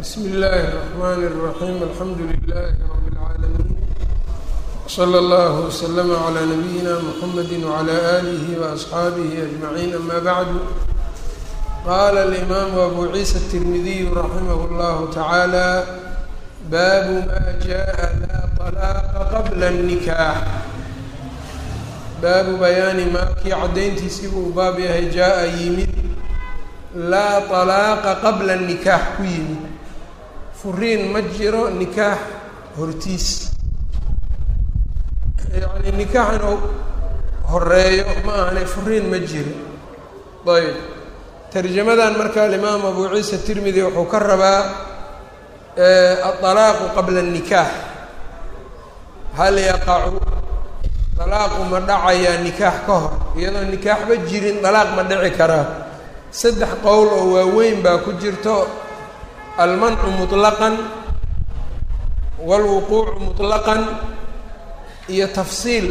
bsmi اllahi الرحmn الرaحيم alxamdu لlh رb العaalمين وslى اllه وslm عlى نbyina mحamd وعlى آlih وأصxaabih أجمعين ama bعd qala الإmam أbu ciisa التirmidiy raximh اllah taعalى bab ma jaءa la طlaaqa qabla النikاx baabu bayaani maa kii caddayntiisii buu baab yahay jaa-a yimid laa طalaaqa qabla nikaax ku yimid furiin ma jiro nikaax hortiis yacni nikaax inuu horeeyo ma ahane furiin ma jiro ayb tarjamadan marka alimaam abu ciisa tirmidi wuxuu ka rabaa aطalaaqu qabla الnikaax hal yaqacu dalaaqu ma dhacayaa nikaax ka hor iyadoo nikaaxba jirin dalaaq ma dhici karaa saddex qowl oo waaweyn baa ku jirto almancu muطlaqan wاlwuquucu muطlaqan iyo tafsiil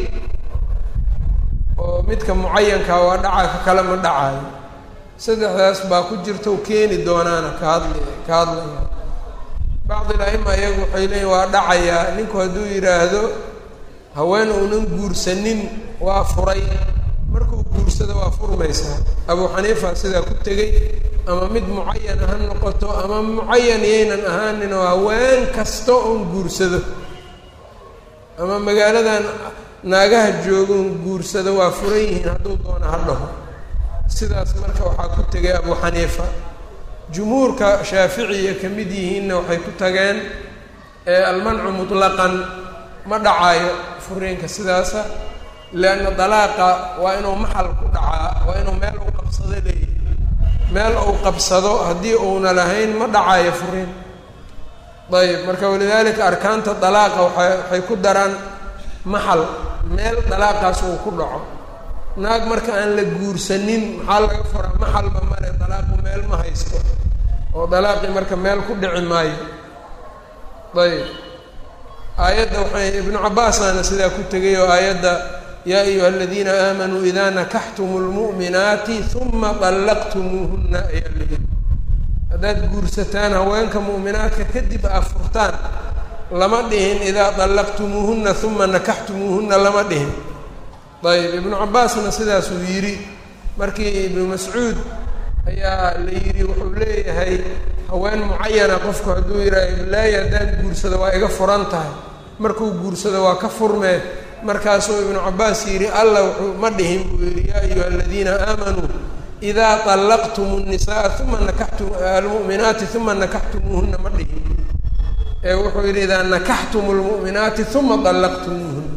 oo midka mucayankaa waa dhacaa ka kale ma dhacaayo saddexdaas baa ku jirto keeni doonaana ka hadli ka hadlaya bacdi la-ima iyagu waxay leeyiin waa dhacayaa ninku hadduu yidhaahdo haween uunan guursanin waa furay markuu guursado waa furmaysaa abu xaniifa sidaa ku tegey ama mid mucayan ha noqoto ama mucayan yaynan ahaanin oo haween kasta oon guursado ama magaaladan naagaha joogoon guursado waa furan yihiin hadduu doono ha dhaho sidaas marka waxaa ku tegay abu xaniifa jumhuurka shaaficiya ka mid yihiinna waxay ku tageen almancu mutlaqan ma dhacaayo furiinka sidaasa lianna dalaaqa waa inuu maxal ku dhacaa waa inuu meel uu qabsado leeyahy meel uu qabsado haddii uuna lahayn ma dhacaayo furiin ayb marka walidaalika arkaanta dalaaqa waa waxay ku daraan maxal meel dalaaqaas uu ku dhaco naag marka aan la guursanin maxaa laga furaa maxalba male dalaaqu meel ma haysto oo dalaaqii marka meel ku dhici maayo ayb aayadda waxay ibnu cabaasaana sidaa ku tegay oo aayadda yaa ayuha aladiina aamanuu idaa nakaxtumu lmu'minaati uma dallaqtumuuhunna ayaa leeyihi haddaad guursataan haweenka mu'minaadka kadib aa furtaan lama dhihin idaa dallaqtumuuhunna uma nakaxtumuuhunna lama dhihin ayb ibnu cabaasna sidaasuu yidhi markii ibnu mascuud ayaa la yidhi wuxuu leeyahay haween mucayana qofku hadduu yidhaha iblaayi haddaan guursado waa iga furan tahay markuu guursado waa ka furmee markaasuu ibnu cabaas yidhi alla wuxuu ma dhihin buu yidhi yaa ayuha aladiina aamanuu idaa طallaqtumu الnisaءa uma nakaxtu almu'minaati uma nakaxtumuuhuna ma dhihin ee wuxuu yidhi idaa nakaxtumu اlmu'minaati uma طallaqtumuuhuna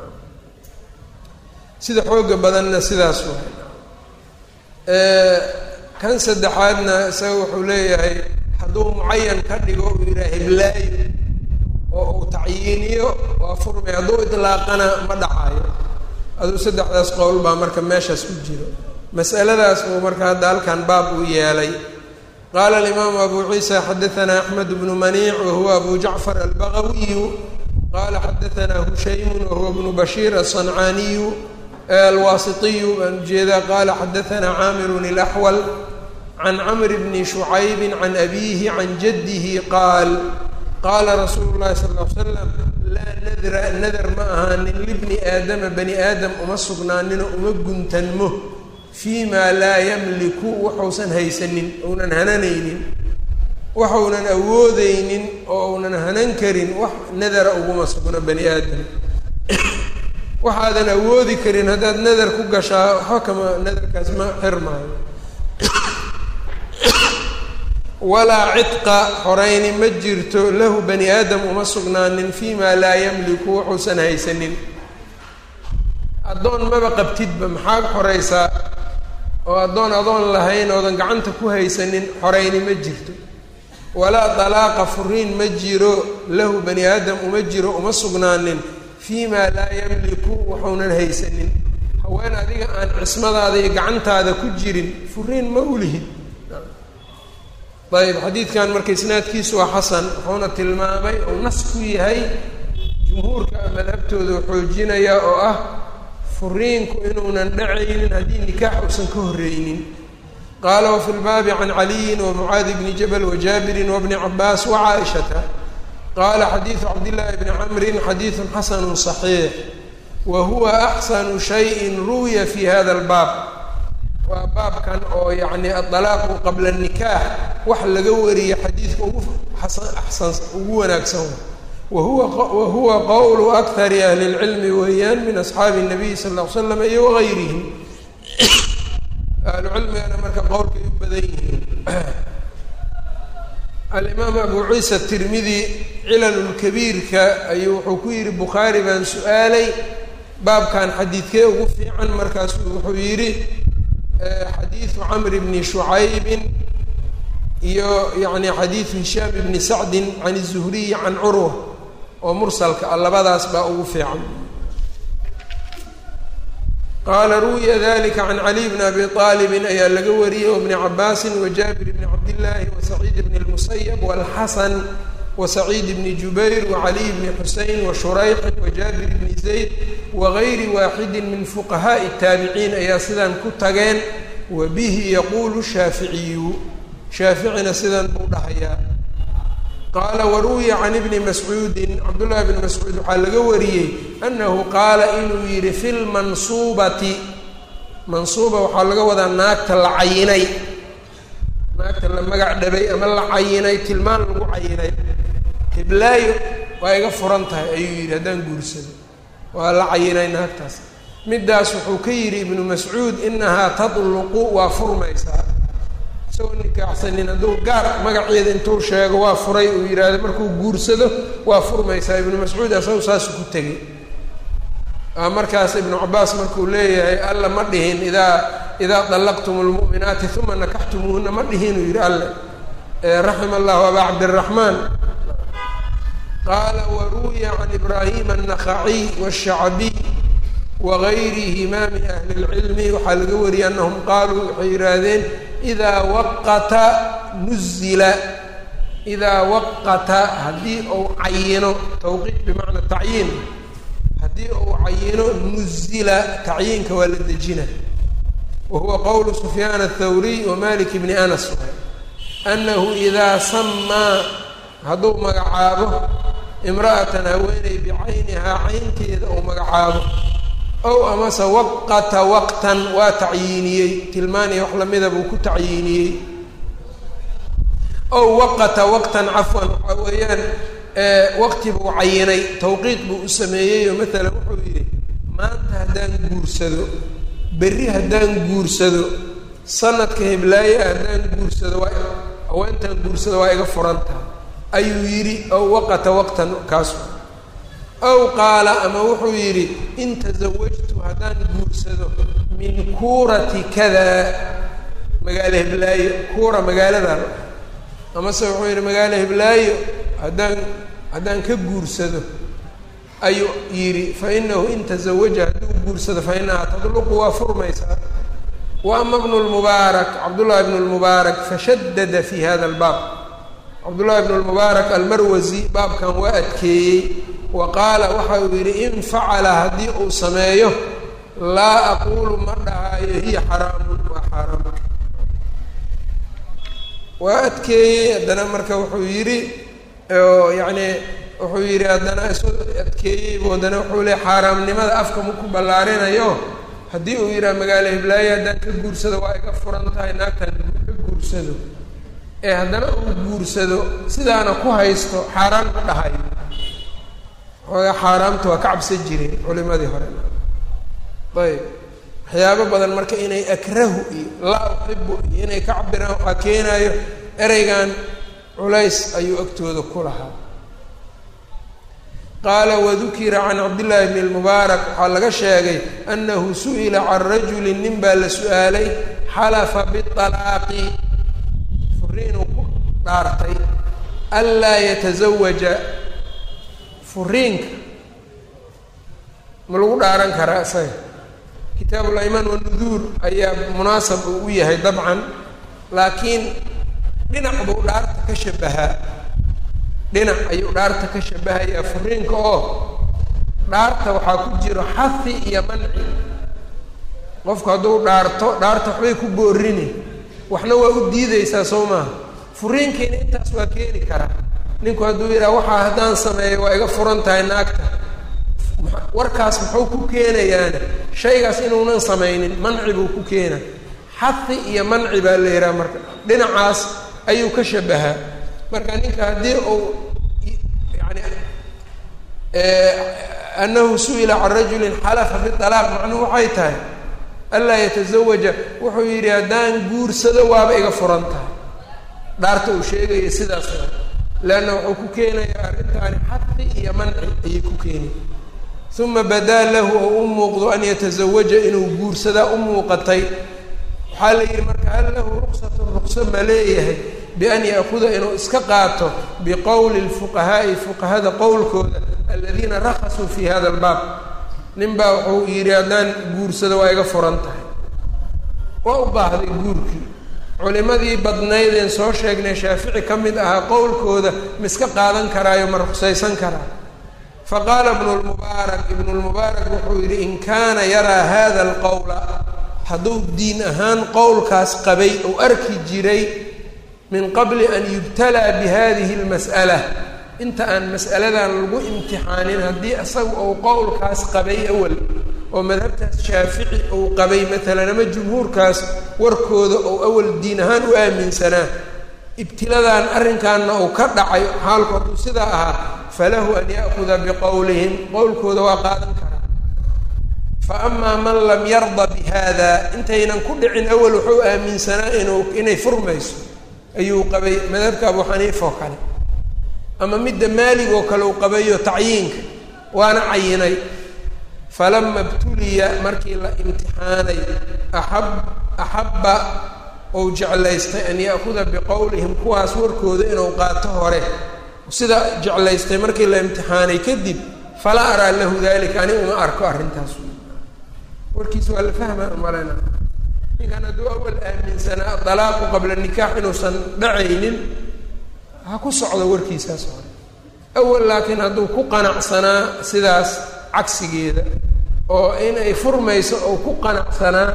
sida xooga badanna sidaas waay kan saddexaadna isaga wuxuu leeyahay hadduu mucayan ka dhigo uu yidhaha hiblaayo oo uu tacyiiniyo waa furmay hadduu idlaaqana ma dhacayo aduu saddexdaas qowl baa marka meeshaas ku jiro masaladaas uu marka hadda halkan baab uu yeelay qaala alimaamu abu ciisa xadaanaa axmed bnu maniic wahuwa abu jacfar albagawiyu qaala xadaanaa hushaymun wahuwa bnu bashiir aلصancaaniyu alwaasitiyu baan ujeedaa qaala xadaanaa caamirun ilaxwal can camr bni shucaybi can abiihi can jaddihi qaal qaala rasuulu llahi sal l slam laa nadra nadar ma ahaanin libni aadama bani aadam uma sugnaanino uma guntanmo fii maa laa yamliku waxuusan haysanin ounan hananaynin waxuunan awoodeynin oo uunan hanan karin wax nadara uguma sugno bani aadam waxaadan awoodi karin haddaad nadar ku gashaa waxba kama nadarkaas ma xirmaayo walaa cidqa xorayni ma jirto lahu bani aadam uma sugnaanin fii maa laa yamliku waxuusan haysanin addoon maba qabtidba maxaad xoraysaa oo addoon adoon lahayn oodan gacanta ku haysanin xorayni ma jirto walaa dalaaqa furiin ma jiro lahu bani aadam uma jiro uma sugnaanin fii maa laa yamliku waxuunan haysanin haween adiga aan cismadaada iyo gacantaada ku jirin furiin ma ulihid ayb xadiidkan marka isnaadkiisu waa xasan wuxuuna tilmaamay uu nas ku yahay jumhuurka madhabtooda xoojinaya oo ah furiinku inuunan dhacaynin haddii nikaax uusan ka horreynin qaala wafi lbaabi can caliyin wamucaadi bni jabal wajaabirin wabni cabaas wacaaishata qaala xadiidu cabdillaahi bni camrin xadiidun xasanu صaxiix wa huwa axsanu shayin ruwiya fi hada albaab waa baabkan oo yacni adalaaqu qabla nikaax wax laga wariya xadiidka ugu axsan ugu wanaagsan wahuwa wahuwa qowlu akari ahli اlcilmi weeyaan min asxaabi الnabiy sal ll ly slam iyo wagayrihim ahlucilmigana marka qowlkay u badan yihiin alimaam abu ciisa tirmidi cilalulkabiirka ayuu wuxuu ku yidhi bukhaari baan su-aalay baabkan xadiidkee ugu fiican markaasuu wuxuu yidhi xadiidu camr bni shucaybin iyo yani xadiidu hishaam ibni sacdin can الzuhriyi can curwa oo mursalka ah labadaas baa ugu fiican qaala ruwiya dalika can caliy bni abi aalibin ayaa laga wariyey wabni cabaasin wajaabir bni cabdillaahi wasaciid bni اlmusayab walxasan wasaciid bni jubayr wacaliy bni xusein washurayxin wajaabir bni zayd wagayri waaxidi min fuqahaaءi الtaabiciin ayaa sidan ku tageen wa bihi yaquulu shaaficiyu shaaficina sidan buu dhahayaa qaala waruwiya can ibni mascuudin cabdullahi bni mascuud waxaa laga wariyey annahu qaala inuu yidhi fi lmansuubati mansuuba waxaa laga wadaa naagta la cayinay naagta la magac dhabay ama la cayinay tilmaan lagu cayinay hiblaayo waa iga furan tahay ayuu yidhi haddaan guursado waa la cayinay naagtaas middaas wuxuu ka yidhi ibnu mascuud inahaa tadluqu waa furmaysaa isagoo nikaaxsanin hadduu gaar magaceeda intuu sheego waa furay uu yidhaahdo markuu guursado waa furmaysaa ibnu mascuud asagu saasu ku tegey markaas ibnu cabaas markuu leeyahay alla ma dhihin idaa idaa dallaqtum lmu'minaati uma nakaxtumuuhuna ma dhihin uu yidhi alle raxima allahu abaa cabdiraxmaan qaala waruwiya can ibraahima annakhaciy washacbiy wagayrihima min ahli اlcilmi waxaa laga wariyay anahum qaaluu waxay yidhaahdeen idaa waqata nuzila idaa waqata haddii uu cayino tawqiic bimacna tacyiin haddii uu cayino nuzila tacyiinka waa la dejina wa huwa qowlu sufyaan athawriy wa malik bni anas anahu idaa samaa hadduu magacaabo imra'atan haweeney bicaynihaa caynteeda uu magacaabo ow amase waqata waqtan waa tacyiiniyey tilmaaniya wax lamida buu ku tacyiiniyey ow waqata waqtan cafwan waxaa weeyaan waqti buu cayinay tawqiid buu u sameeyey oo matalan wuxuu yidhi maanta haddaan guursado berri haddaan guursado sanadka hiblaaye haddaan guursado waa haweentaan guursado waa iga furan tahay ayuu yidhi ow waqata waqtan kaasu ow qaala ama wuxuu yidhi in tasawajtu haddaan guursado min kuurati kada magaalo hiblaayo kuura magaaladan amase wuxuu yidhi magaalo hiblaayo haddaan haddaan ka guursado ayuu yidhi fa inahu in tasawaja hadduu guursado fa inahaa tadluqu waa furmaysaa wa ama bnu lmubaarak cabdullahi bnu lmubaarak fashadada fi hada albaab cabdullahi bnu lmubaarak almarwasi baabkan waa adkeeyey wa qaala waxa uu yidhi in facala haddii uu sameeyo laa aquulu ma dhahaayo hiya xaraamun waa xaaraam waa adkeeyey haddana marka wuxuu yidhi yacni wuxuu yidhi haddana isu adkeeyeybu haddana wuxuu le xaaraamnimada afka maku ballaarinayo haddii uu yidhaha magaalo hiblaayo haddaan ka guursado waa iga furan tahay naagtan ka guursado ee haddana uu guursado sidaana ku haysto xaaraan ma dhahayo xoogaa xaaraamta waa ka cabsan jireen culimadii hore ayb waxyaabo badan marka inay akrahu iyo laa uxibu iyo inay ka cabiraan waxaa keenaayo ereygan culays ayuu agtooda ku lahaa qaala wadukira can cabdillaahi bni lmubaarak waxaa laga sheegay annahu su'ila can rajulin nin baa la su-aalay xalafa bialaaqi furiinuu ku dhaartay anlaa yatazawaja furiinka ma lagu dhaaran karaa isaga kitaabu laymaan wanuduur ayaa munaasab uu u yahay dabcan laakiin dhinac buu dhaarta ka shabahaa dhinac ayuu dhaarta ka shabahayaa furiinka oo dhaarta waxaa ku jiro xafi iyo manci qofku hadduu dhaarto dhaarta waxbay ku boorini waxna waa u diideysaa soo maaha furiinkiina intaas waa keeni karaa ninku hadduu yidhaha waxaa haddaan sameeyo waa iga furan tahay naagta warkaas muxuu ku keenayaana shaygaas inuunan samaynin manci buu ku keena xadi iyo manci baa la yidhaha marka dhinacaas ayuu ka shabahaa marka ninka haddii uu yani anahu su-ila can rajulin xalafa bialaaq macnuhu waxay tahay anlaa yatazawaja wuxuu yidhi haddaan guursado waaba iga furan tahay dhaarta uu sheegaya sidaas leanna wuxuu ku keenayaa arrintaani xadi iyo manci ayay ku keeni uma badaa lahu oo u muuqdo an yatazawaja inuu guursadaa u muuqatay waxaa la yidhi marka hal lahu ruqsatun ruqso ma leeyahay bian ya'kuda inuu iska qaato biqowli lfuqahaa'i fuqahada qowlkooda aladiina rakasuu fi hada albaab nin baa wuxuu yidhi haddaan guursado waa iga furan tahay waa u baahday guurkii culimadii badnaydeen soo sheegnay shaafici ka mid ahaa qowlkooda ma iska qaadan karaayo ma ruqsaysan karaa faqaala ibnu lmubaarak ibnu lmubaarak wuxuu yidhi in kaana yaraa hada alqowla hadduu diin ahaan qowlkaas qabay ou arki jiray min qabli an yubtalaa bi hadihi lmas'ala inta aan mas'aladan lagu imtixaanin haddii isaga uu qowlkaas qabay awal oo madhabtaas shaafici uu qabay maalan ama jumhuurkaas warkooda ou awal diin ahaan u aaminsanaa ibtiladan arrinkaanna uu ka dhacay xaalku hadduu sidaa ahaa falahu an ya'kuda biqowlihim qowlkooda waa qaadan karaa fa amaa man lam yarda bi hada intaynan ku dhicin awal wuxuu aaminsanaa inuu inay furmayso ayuu qabay madhabka abu xaniifa oo kale ama midda maalig oo kale uu qabayo tacyiinka waana cayinay falama ibtuliya markii la imtixaanay axab axabba ou jeclaystay an ya'kuda biqowlihim kuwaas warkooda inuu qaato hore sida jeclaystay markii la imtixaanay kadib falaa araa lahu dalika ani uma arko arrintaas warkiis waa la fahmaa umaleyna ninkan hadduu awal aaminsanaa dalaaqu qabla nikaax inuusan dhacaynin ha ku socdo warkiisaas hore awal laakiin hadduu ku qanacsanaa sidaas cagsigeeda oo inay furmayso oo ku qanacsanaa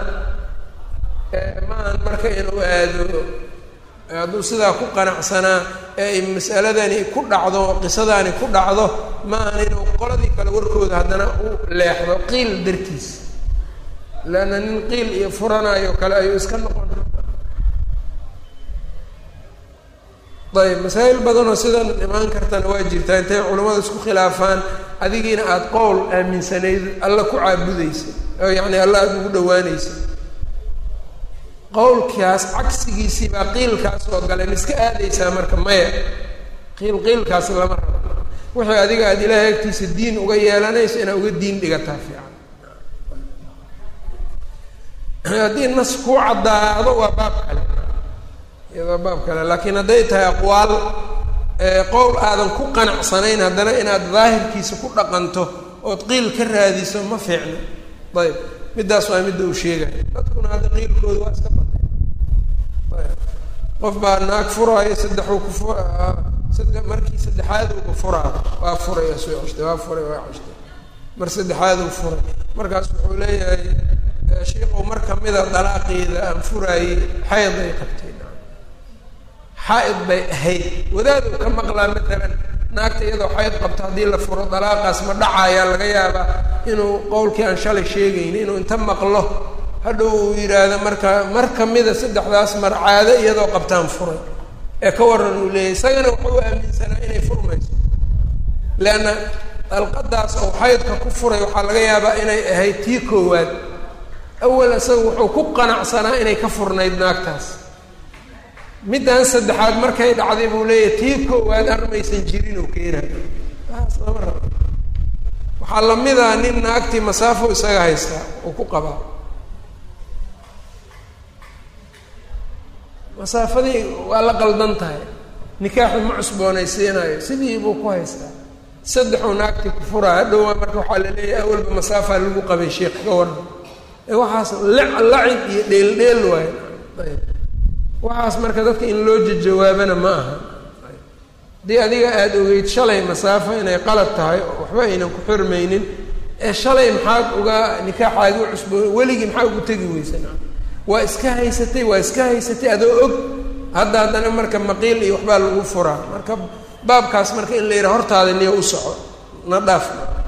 maahan marka inuu aado hadduu sidaa ku qanacsanaa ee mas'aladani ku dhacdo qisadaani ku dhacdo maahan inuu qoladii kale warkooda haddana u leexdo qiil dartiis leanna nin qiil iyo furanayo kale ayuu iska noqon ayb masaa'il badanoo sidan imaan kartana waa jirtaa intay culammada isku khilaafaan adigiina aada qowl aaminsanayd alla ku caabudaysa oo yacni alla aada ugu dhawaanaysa qowlkaas cagsigiisii baa qiilkaas oo gale ma iska aadaysaa marka maya qiil qiilkaas lama rabo wixii adiga aada ilaahay agtiisa diin uga yeelanayso inaad uga diin dhigataa fiican haddii nas kuu caddaado waa baab kale iyadoo baab kale laakiin hadday tahay aqwaal qowl aadan ku qanacsanayn haddana inaad daahirkiisa ku dhaqanto ood qiil ka raadiso ma fiicno ayb middaas waa midda uu sheegaya dadkuna hadda qiilkooda waa iska batay ayb qof baa naag furaayo saddexuu ku fu sadde markii saddexaaduuba furaa waa furay waa soo ceshtay waa furay waa ceshtay mar saddexaaduu furay markaas wuxuu leeyahay sheikow mar kamida dalaaqeeda aan furaayey xayd ay qabtay xaa-id bay ahayd wadaaduu ka maqlaa matalan naagta iyadoo xayd qabto haddii la furo dalaaqaas ma dhacayaa laga yaabaa inuu qowlkii aan shalay sheegayni inuu inta maqlo hadhow uu yidhaahdo marka mar kamida saddexdaas mar caado iyadoo qabtaan furay ee ka waran uu leeyahy isagana wuxuu aaminsanaa inay furmayso leanna dalqadaas oo xaydka ku furay waxaa laga yaabaa inay ahayd tii koowaad awal isaga wuxuu ku qanacsanaa inay ka furnayd naagtaas middan saddexaad markay dhacday buu leeyahay tii koowaad armaysan jirin oo keenayo taas lama rabo waxaa lamida nin naagtii masaafo isaga haystaa uu ku qabaa masaafadii waa la qaldan tahay nikaaxu ma cusboonaysiinayo sidii buu ku haystaa saddexuu naagtii ku furaa hadhowaa marka waxaa la leeyahay awalba masaafaa lagu qabay sheekh ka waran ee waxaas lacib iyo dheel dheel waayo ayb waxaas marka dadka in loo jawaabana ma aha haddii adiga aada ogeyd shalay masaafo inay qalad tahay oo waxba aynan ku xirmaynin ee shalay maxaad uga nikaaxaagi u cusboo weligii maxaa ugu tegi weysan waa iska haysatay waa iska haysatay adoo og hadda haddana marka maqiil iyo waxbaa lagu furaa marka baabkaas marka in la yidhaha hortaada niyo u soco na dhaaf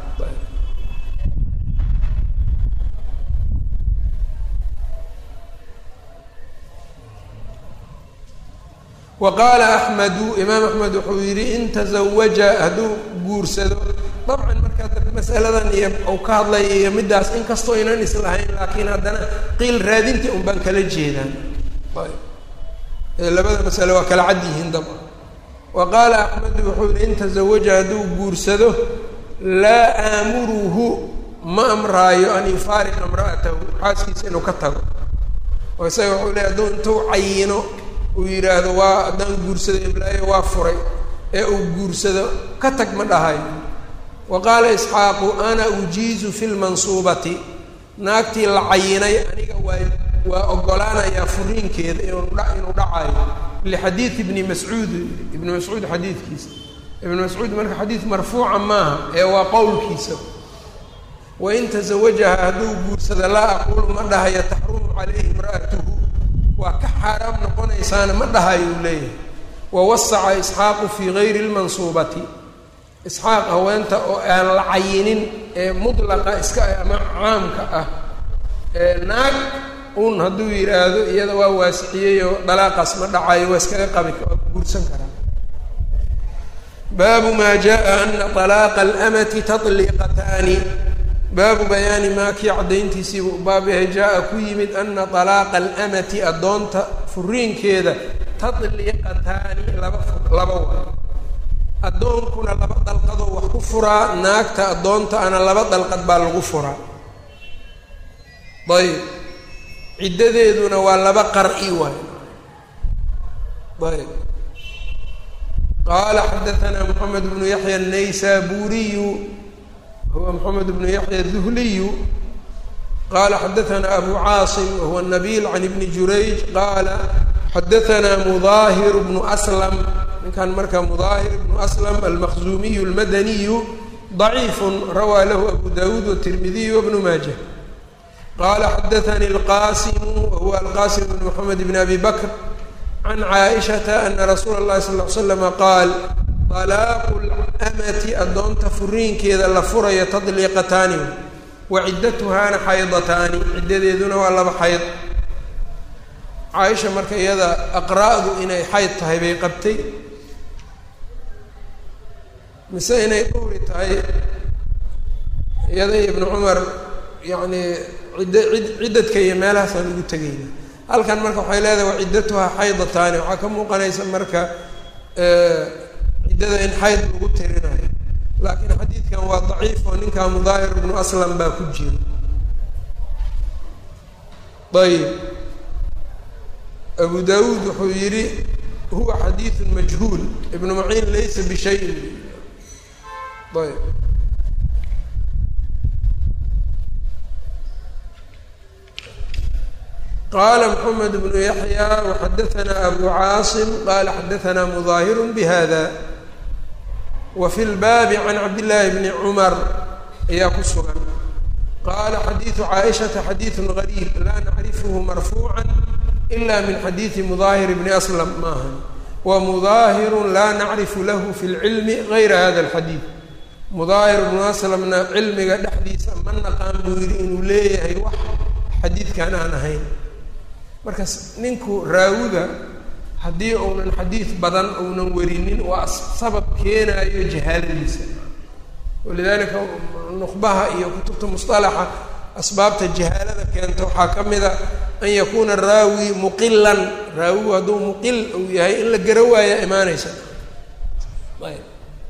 wa qaala axmedu imaam axmed wuxuu yidhi in tazawaja hadduu guursado dabcan markaa masaladan iyo uu ka hadlay iyo middaas inkastoo aynan islahayn laakiin haddana qiil raadintii un baan kala jeedaan labada masale waa kala cad yihiin dabcan wa qaala axmedu wuxuu yihi in tazawaja hadduu guursado laa aamuruhu ma amraayo an yufaariqa imra'atahu xaaskiisa inuu ka tago oo isaga wuxuu leey hadduu intuu cayino uu yidhaahdo waa haddaan guursado iblaayo waa furay ee uu guursado ka tag ma dhahayo wa qaala isxaaqu ana ujiizu fi lmansuubati naagtii la cayinay aniga waa waa ogolaanayaa furiinkeeda inuu inuu dhacayo lixadiid ibni mascuud ibni mascuud xadiidkiisa ibni mascuud marka xadiid marfuuca maaha ee waa qowlkiisa wain tazawajaha hadduu guursado laa aquulu ma dhahayo taxrumu calayhi imra'atuhu waa ka xaaraam noqonaysaana ma dhahayo uu leeyahay wawasaca isxaaqu fii gayri lmansuubati isxaaq haweenta oo aan la cayinin ee mudlaqa iska ah ama caamka ah ee naag un hadduu yidhaahdo iyada waa waasiciyeyoo dalaaqaas ma dhacayo waa iskaga qabi waa guursan karaa baabu maa jaa ana طalaaqa alamati taطliiqataani baabu bayaani maa kii caddayntiisiibuu baab yahay jaa-a ku yimid ana طalaaqa alamati addoonta furiinkeeda taطliiqataani laba laba wa addoonkuna laba dalqadoo wax ku furaa naagta addoonta ana laba dalqad baa lagu furaa ayb ciddadeeduna waa laba qar-i waay ayb qaala xadaanaa moxamed bnu yaxya الnaysaburiyu huwa moxamed bnu yaxya الduhliyu qala xadaanaa abu caasim wahuwa nabil can ibni jurayj qaala xadaanaa mudaahir bnu aslam ninkan marka mudaahir bnu aslam almaqzumiyu اlmadaniyu ضaciif rawaa lahu abu dawuud wالtirmidiy wbnu maaja qala xadaanii alqasimu wahuwa alqasim bn moxamed bn abi bakr can caaishata ana rasuula اllahi sal ly slama qaal طalaaqu lamati addoonta furiinkeeda la furayo tadliiqataani wa ciddatuhaana xaydataani ciddadeeduna waa laba xayd caaisha marka iyada aqra'du inay xayd tahay bay qabtay mise inay dhowri tahay iyada ibnu cumar yacni cidd cid ciddadka iyo meelahaasaan ugu tegayna halkan marka waxay leedahay waa ciddatuhaa xaydataani waxaa ka muuqanaysa marka ciddada in xayd lagu tirinayo laakiin xadiidkan waa daciif oo ninkaa mudaahir ibnu aslam baa ku jira ayib abu dawuud wuxuu yidhi huwa xadiidun majhuul ibnu maciin laysa bishayin ayb qala mxamed bnu yaxya waxadaanaa abu caasim qala xadaanaa mudaahiru bihada wa fi lbaabi can cabdillaahi bni cumar ayaa ku sugan qaala xadiidu caaishata xadiidun gariib laa nacrifuhu marfuuca ila min xadiidi mudaahir bni aslam maaha wa mudaahiru laa nacrifu lahu fi lcilmi gayra hada alxadiid mudaahir bnu aslamna cilmiga dhexdiisa ma naqaan buu yidhi inuu leeyahay wax xadiidkan aan ahayn marka ninku raawida haddii uunan xadiid badan uunan werinin waa sabab keenaayo jahaaladiisa walidaalika nuqbaha iyo kutubta musطalaxa asbaabta jahaalada keenta waxaa ka mid a an yakuuna raawi muqilan raawigu hadduu muqil uu yahay in la garo waaya imaanaysa ayb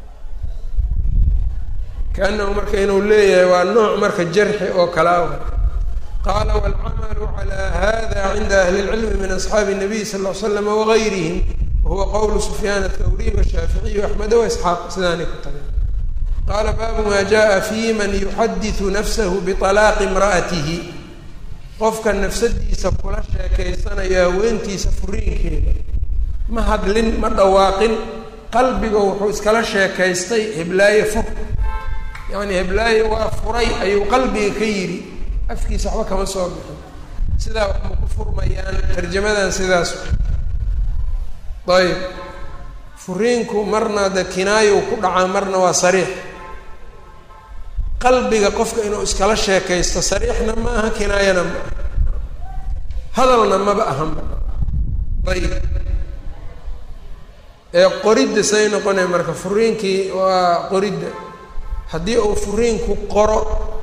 kaanahu marka inuu leeyahay waa nooc marka jarxi oo kalaa qala wاlcamalu calى hada cinda ahli اlcilmi min asxaabi الnabiy sal ll slam wagayrihim wahuwa qowlu sufyaan athawriy washaaficiy axmed waisxaaq sidaanay ku tageen qaala baabu ma jaءa fi man yuxadiثu nafsahu biطalaaqi imra'atihi qofka nafsadiisa kula sheekaysanaya haweentiisa furiinkeeda ma hadlin ma dhawaaqin qalbigo wuxuu iskala sheekaystay heblaaye fur yacni heblaaye waa furay ayuu qalbiga ka yidhi afkiisa waxba kama soo bixin sidaa wax ma ku furmayaan tarjamadan sidaas ayb furiinku marna de kinaayow ku dhacaa marna waa sariix qalbiga qofka inuu iskala sheekaysto sariixna ma aha kinaayana ma aha hadalna maba ahanba ayib ee qoridda say noqonaya marka furiinkii waa qoridda haddii uu furiinku qoro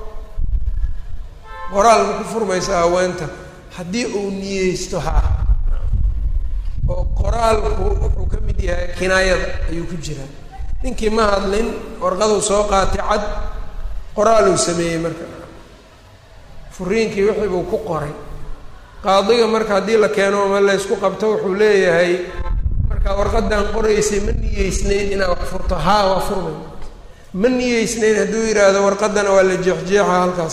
qoraal ma ku furmaysa haweenta haddii uu niyeysto haa oo qoraalku wuxuu ka mid yahay kinaayada ayuu ku jiraa ninkii ma hadlin warqaduu soo qaatay cad qoraaluu sameeyey marka furiinkii wixii buu ku qoray qaadiga marka haddii la keeno ama laysku qabto wuxuu leeyahay markaa warqadan qoraysay ma niyeysnayn inaad wax furto haa waa furmay ma niyeysnayn hadduu yidhaahdo warqadana waa la jeexjeexa halkaas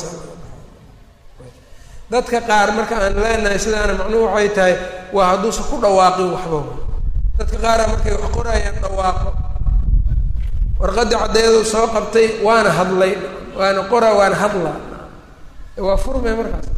dadka qaar marka aan leenahay sidaana macnuhu waxay tahay waa hadduusan ku dhawaaqin waxba dadka qaara markay wax qorayaan dhawaaqo warqadii caddeedu soo qabtay waana hadlay waana qoraa waana hadlaa waa furmay markaas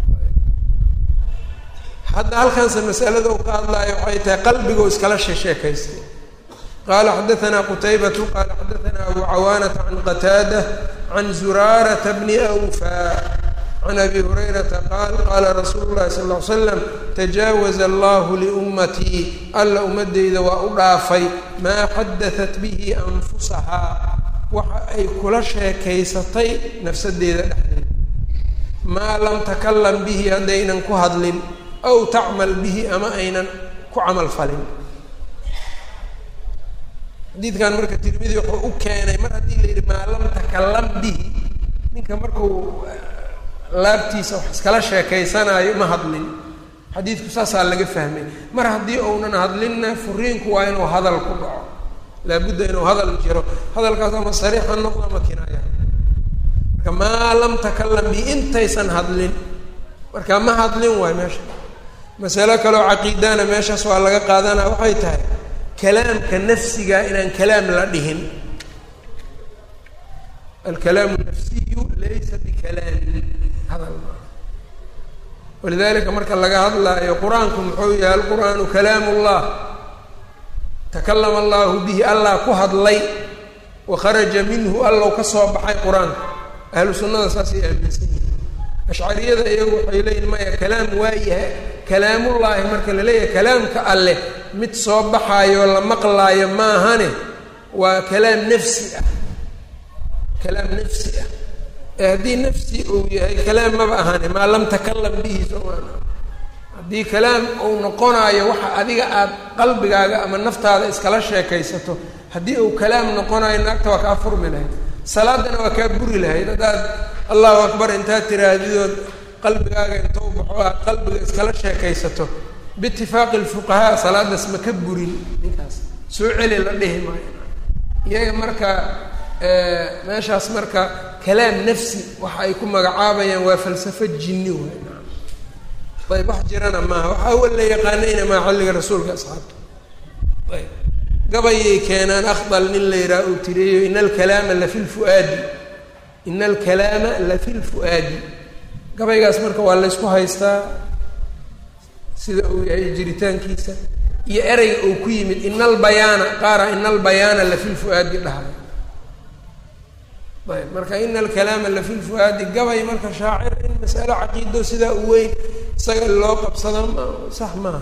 hadda halkanse masalada uu ka hadlaayo waxay tahay qalbigoo iskala sheesheekaystay qaala xadaanaa qutaybatu qaala xadaanaa abu cawaanata can qataada can zuraarata bni awfaa can abi hurayrata qaal qaala rasuulu llahi sala ll ly slam tajaawaza allahu liummatii alla ummadeyda waa u dhaafay maa xadatat bihi anfusahaa waxa ay kula sheekaysatay nafsadeeda dhexdeeda maa lam takalam bihi haddaynan ku hadlin aw tacmal bihi ama aynan ku camal falin xadiidkan marka tirmidi wuxuu u keenay mar haddii la yidhi maa lam takalam bihi ninka markuu laabtiisa wax iskala sheekaysanaayo ma hadlin xadiidku saasaa laga fahmay mar haddii uunan hadlinna furiinku waa inuu hadal ku dhaco laabudda inuu hadal jiro hadalkaas ama sariix ha noqdo ama kinaaya marka maa lam takalam bihi intaysan hadlin marka ma hadlin waay meesha masalo kaleo caqiidana meeshaas waa laga qaadanaa waxay tahay kalaamka nafsiga inaan kalaam la dhihin alkalaamu nafsiyu laysa bikalaamin hadal maa walidalika marka laga hadlaayo qur-aanku muxuu yahay alqur'aanu kalaamu llah takalama allahu bihi allah ku hadlay wa kharaja minhu allow ka soo baxay qur-aanka ahlu sunnada saasay aaminsan yihin ashcariyada iyagu waxay leeyihin maya kalaam waa yahay kalaamullaahi marka la leeyahay kalaamka alleh mid soo baxaayo la maqlaayo maahane waa kalaam nafsi ah kalaam nafsi ah ee haddii nafsi uu yahay kalaam maba ahane maa lam takalam bihi somaan haddii kalaam uu noqonaayo waxa adiga aada qalbigaaga ama naftaada iskala sheekaysato haddii uu kalaam noqonayo naagta waa kaa furmi lahayd salaadana waa kaa buri lahayd haddaad allahu akbar intaad tiraahdidood qalbigaaga inta u baxo aad qalbiga iskala sheekaysato biitifaaqi lfuqahaa salaadaas ma ka burin ninkaas soo celi la dhihi maayo iyaga marka meeshaas marka kalaam nafsi waxa ay ku magacaabayaan waa falsafo jinni waay ayb wax jirana maaha waxa awal la yaqaanayna maa xilliga rasuulka asxaabta ayb gabayay keenaan akdal nin la yidhaha uu tiriyo ina alkalaama lafi lfuaadi ina alkalaama lafi lfu'aadi gabaygaas marka waa laysku haystaa sida uu yahay jiritaankiisa iyo ereyga uu ku yimid ina albayaana qaara ina albayaana lafi lfu'aadi dhahay ayb marka ina alkalaama lafi lfu'aadi gabay marka shaacir in masalo caqiido sidaa u weyn isaga loo qabsado ma sax maaha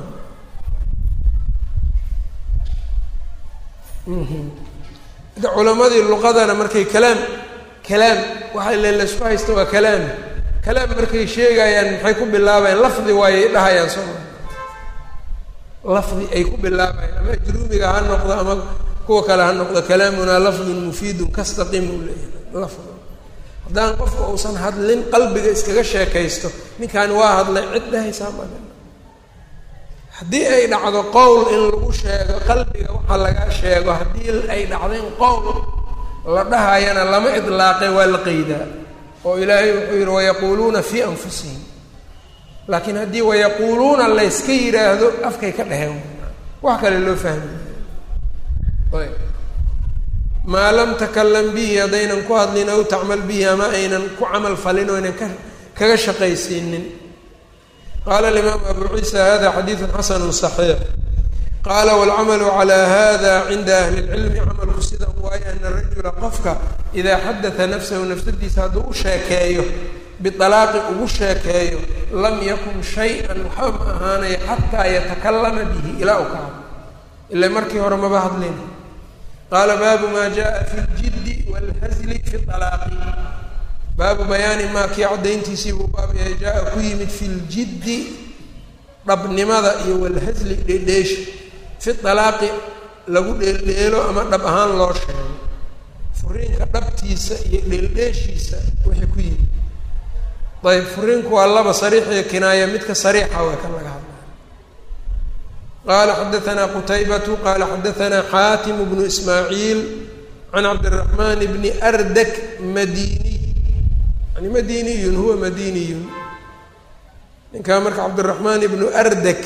da culamadii luqadana markay kalaam kalaam waxa le laysku haysta waa kalaam kalaam markay sheegayaan maxay ku bilaabayaan lafdi waayay dhahayaan soo maa lafdi ay ku bilaabayaan ama ajruumiga ha noqdo ama kuwa kale ha noqdo kalaamunaa lafdun mufiidun kastaqim uu leeyahay lafdi haddaan qofka uusan hadlin qalbiga iskaga sheekaysto ninkaani waa hadlay cid dhahaysaa ma haddii ay dhacdo qowl in lagu sheego qalbiga waxa laga sheego haddii ay dhacdo in qowl la dhahayana lama idlaaqe waa la qeydaa oo ilaahay wuxuu yidhi wayaquuluuna fii anfusihim laakiin haddii wayaquuluuna layska yidhaahdo afkay ka dheheen wax kale loo fahmi ayb maa lam takalam bihi haddaynan ku hadlin aw tacmal bihi ama aynan ku camal falin oo aynan ka kaga shaqaysiinin qaala alimaam abu ciisa hada xadiidu xasanu صaxiix qaala wاlcamalu calى hada cinda ahli اlcilmi camalku sidan waaye ana rajula qofka idaa xadata nafsahu nafsadiisa hadduu u sheekeeyo bialaaqi ugu sheekeeyo lam yakun shay-an waxba ma ahaanaya xataa yatakalama bihi ilaa u ka hadlo ila markii hore maba hadlin qaala baabu maa jaءa fi اljiddi wاlhazli fi alaaqi baabu bayaani maa kii caddayntiisii buu baab yahay jaa-a ku yimid fi ljiddi dhabnimada iyo walhasli dheedheesha fi alaaqi lagu dheeldheelo ama dhab ahaan loo sheego furiinka dhabtiisa iyo dheeldheeshiisa wixii ku yimid ayb furiinku waa laba sariix iyo kinaaya midka sariixa waa kan laga hadlaya qaala xadaanaa qutaybatu qaala xadaanaa xaatimu bnu ismaaciil can cabdiraxmaan bni ardak madiniy yani madiniyun huwa madiniyun ninkaa marka cabdiraxmaan ibnu ardak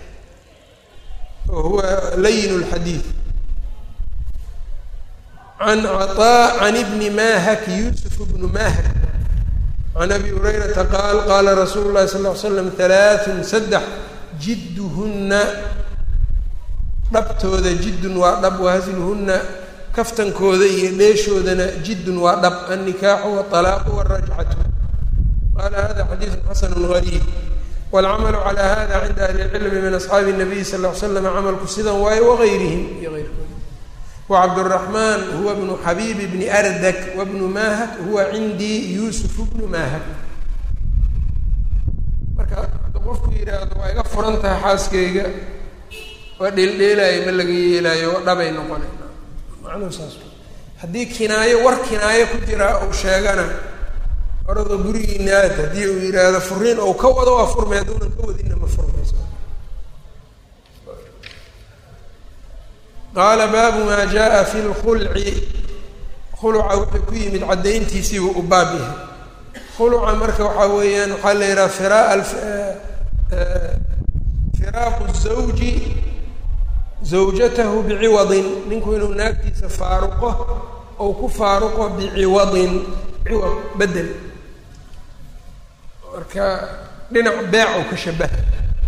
oo huwa layin lxadiid can caطaa can ibni mahak yusuf bnu mahak can abi hurayrata qaal qaala rasuulu llahi sal ll ly slam halaaثun saddex jidduhunna dhabtooda jiddun waa dhab wahasluhunna kaftankooda iyo dheeshoodana jiddun waa dhab annikaaxu wاطalaaqu wاrajcatu qaala hada xadiidu xasanu gariib wاlcamalu calى hada cinda ahli اlcilmi min asxaabi الnabiy sal ll ly slam camalku sidan waaye wagayrihim iyo eyrkooda wacabdالraxmaan huwa bnu xabiib bni ardak wabnu mahak huwa cindii yuusuf bnu mahak marka hadduu qofku yidhaahdo waa iga furan tahay xaaskayga waa dheeldheelaayo ma laga yeelaayo waa dhabay noqonay macnuhu saas haddii kinaayo war kinaayo ku jiraa uu sheegana orada gurigiina aad haddii uu yidhaahdo furiin ou ka wado waa furmay hadduunan ka wadinna ma furmayso qaala baabu maa jaa fi lkhulci khuluca wuxuu ku yimid caddayntiisiibuu u baab yahay khuluca marka waxaa weeyaan waxaa la yidhaha firaa firaaqu zawji zawjatahu biciwadin ninku inuu naagtiisa faaruqo ou ku faaruqo biciwadin ciwad bedel marka dhinac beec ou ka shabaha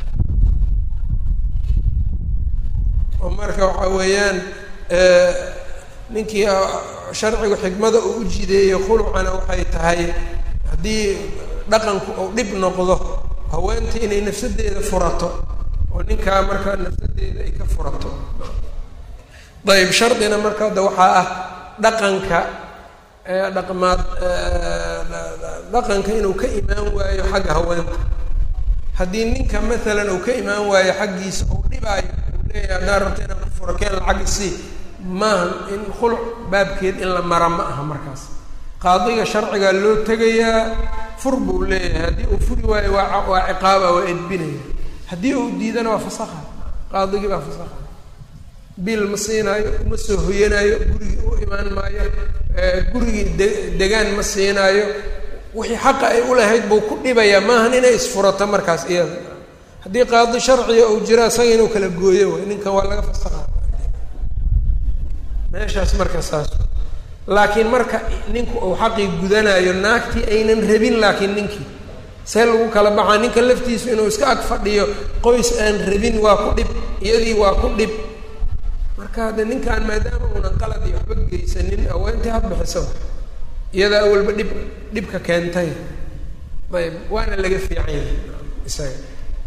oo marka waxaa weeyaan ninkii sharcigu xikmada uu u jideeyo khulucana waxay tahay haddii dhaqanku uu dhib noqdo haweentii inay nafsadeeda furato oo ninkaa markaa nafsadeeda ay ka furato ayb shardina marka hadda waxaa ah dhaqanka dhaqmaad dhaqanka inuu ka imaan waayo xagga haweenta haddii ninka maalan uu ka imaan waayo xaggiisa uu dhibaayo uu leeyahay haddaan rabta inaan ku furo keen lacag isii maaha in khuluc baabkeed in la mara ma aha markaas qaadiga sharcigaa loo tegayaa fur buu leeyahay haddii uu furi waayo waa waa ciqaaba waa edbinaya haddii uu diidana waa fasakha qaadigii baa fasakha biil ma siinaayo ma soo hoyanaayo gurigii u imaan maayo gurigii de degaan ma siinaayo wixii xaqa ay u lahayd buu ku dhibayaa maahan inay isfurato markaas iyada haddii qaadi sharciga uu jiro isaga inuu kala gooyo way ninkan waa laga fasakha meeshaas marka saas laakiin marka ninku uu xaqii gudanayo naagtii aynan rabin laakiin ninkii see lagu kala baxaa ninka laftiisu inuu iska ag fadhiyo qoys aan rabin waa ku dhib iyadii waa ku dhib marka hadde ninkan maadaama uunan qalad iyo waxba geysanin aweentii had bixiso iyadaa awalba dhib dhibka keentay ayb waana laga fiican yahay isaga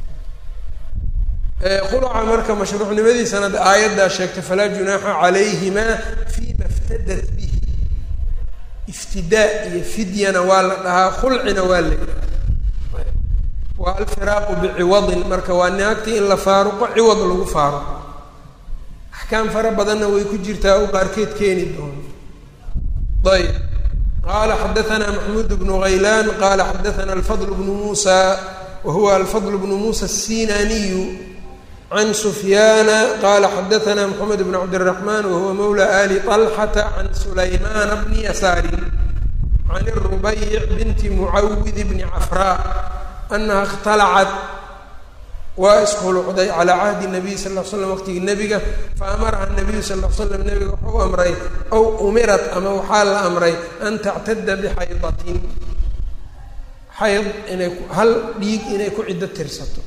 khuluca marka mashruucnimadiisana aayaddaa sheegtay falaa junaaxa calayhimaa fima iftadat bihi iftidaa iyo fidyana waa la dhahaa khulcina waa la yidhaha waa alfiraaqu biciwadin marka waa naagtii in la faaruqo ciwad lagu faaruqo axkaam fara badanna way ku jirtaa u qaarkeed keeni doono ayb qaala xadaanaa maxmuud bnu haylaan qaala xadaanaa alfadl bnu muusa wa huwa alfadl bnu muusa asinaniyu can sufyaana qaala xadaanaa moxamed bn cabdiraxmaan wahuwa mawla ali طalxata can sulaymaana bni yasaarin can rubayc binti mucawid bni cafraa anaha اkhtalacad waa iskhulucday calaa cahdi nabiy sal l slam waqtigii nebiga faamaraha nabiyu sal l slam nebiga wuxuu amray ow umirat ama waxaa la amray an tactada bixaydatin xayd inay hal dhiig inay ku ciddo tirsato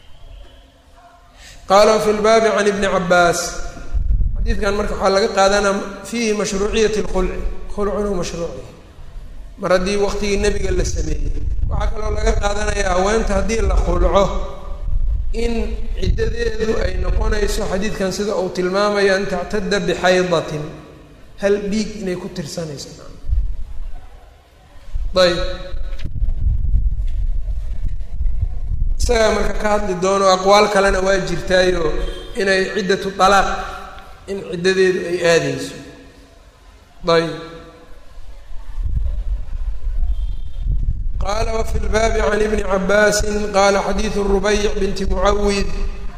qaala fi lbaabi can ibni cabaas xadiidkan marka waxaa laga qaadanaa fiihi mashruuciyat lkhulci khulcun mashruuciy mar haddii waqtigii nebiga la sameeyey waxaa kaloo laga qaadanayaa haweenta haddii la khulco in ciddadeedu ay noqonayso xadiidkan sida uu tilmaamayo an tactada bixaydatin hal dhiig inay ku tirsanayso ayb isagaa marka ka hadli doono aqwaal kalena waa jirtaayo inay ciddatu talaaq in ciddadeedu ay aadeyso ayb qala wfi lbaabi can ibni cabaasi qala xadiidu rubayc binti mucawid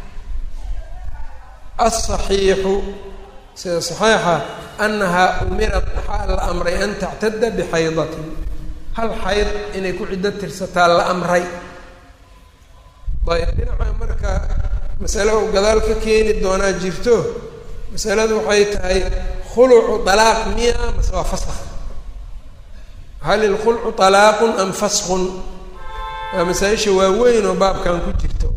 aلصaxiixu sida صaxiixa anahaa umirat waxaa la amray an tactada bixaydatin hal xayd inay ku ciddo tirsataa la amray ayb dhinaca marka masale u gadaal ka keeni doonaa jirto masaladu waxay tahay khulucu طalaaq miya mase waa faskh hal ilkhulcu طalaaqun am faskun waa masaa-isha waaweyn oo baabkan ku jirto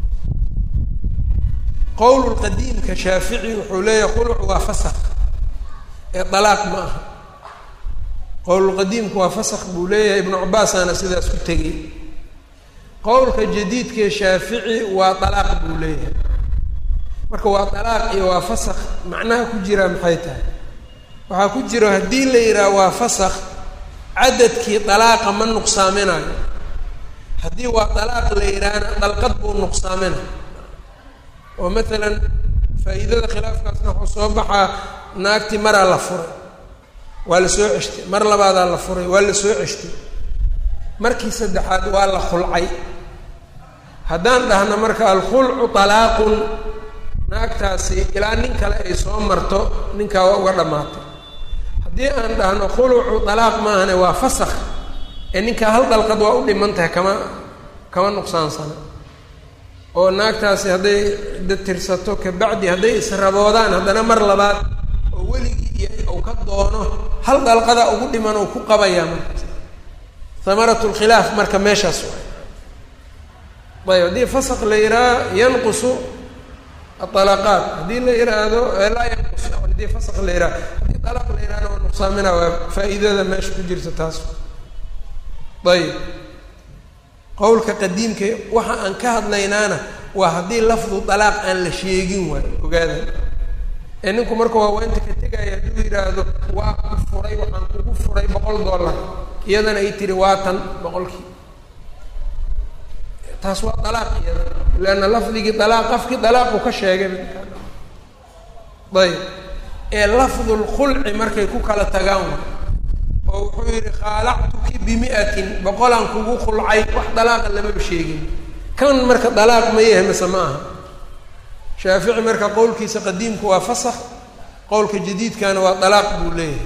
qowl qadiimka shaafici wuxuu leeyahay khulucu waa fasak ee طalaaq ma aha qowlqadiimku waa fasak buu leeyahay ibnu cabaasaana sidaas ku tegey qowlka jadiidkee shaafici waa طalaaq buu leeyahay marka waa طalaaq iyo waa fasak macnaha ku jiraa maxay tahay waxaa ku jiro haddii la yidhaha waa fasak cadadkii dalaaqa ma nuqsaaminayo haddii waa dalaaq la yidhaahna dalqad buu nuqsaaminayo oo maalan faa'iidada khilaafkaasna wuxuu soo baxaa naagtii maraa la furay waa la soo ceshtay mar labaadaa la furay waa la soo ceshtay markii saddexaad waa la khulcay haddaan dhahno marka alkhulcu talaaqun naagtaasi ilaa nin kale ay soo marto ninkaa waa uga dhammaatay haddii aan dhahno khulucu dalaaq maahane waa fasakh ee ninkaa hal dalqad waa u dhiman tahay kama kama nuqsaansana oo naagtaasi hadday ciddo tirsato kabacdi hadday israboodaan haddana mar labaad oo weligii iyo uu ka doono hal dalqada ugu dhiman oo ku qabayaa markaas hamarat lkhilaaf marka meeshaas waay ayb haddii fasakh la yidhaha yanqusu aطalaqaat haddii la yihaahdo laa yanqus haddii fasakh la yidhaha haddii dalaq la yidhahdo waa nuqsaamina waa faa'iidada meesha ku jirta taas ayb qowlka qadiimka waxa aan ka hadlaynaana waa haddii lafdu dalaaq aan la sheegin waayo ogaada ee ninku marka waaweynta ka tegaya hadduu yidhaahdo waa ku furay waxaan kugu furay boqol dollar iyadana ay tiri waa tan boqolkii taas waa dalaaq iyada leanna lafdigii dalaaq qafkii dalaaqu ka sheegay ayb ee lafdulkhulci markay ku kala tagaan wa oo wuxuu yidhi khaalactuki bimi'atin boqolaan kugu khulcay wax dalaaqa lamaba sheegin kan marka dalaaq ma yahay mase ma aha shaafici marka qowlkiisa qadiimku waa fasakh qowlka jadiidkana waa dalaaq buu leeyahay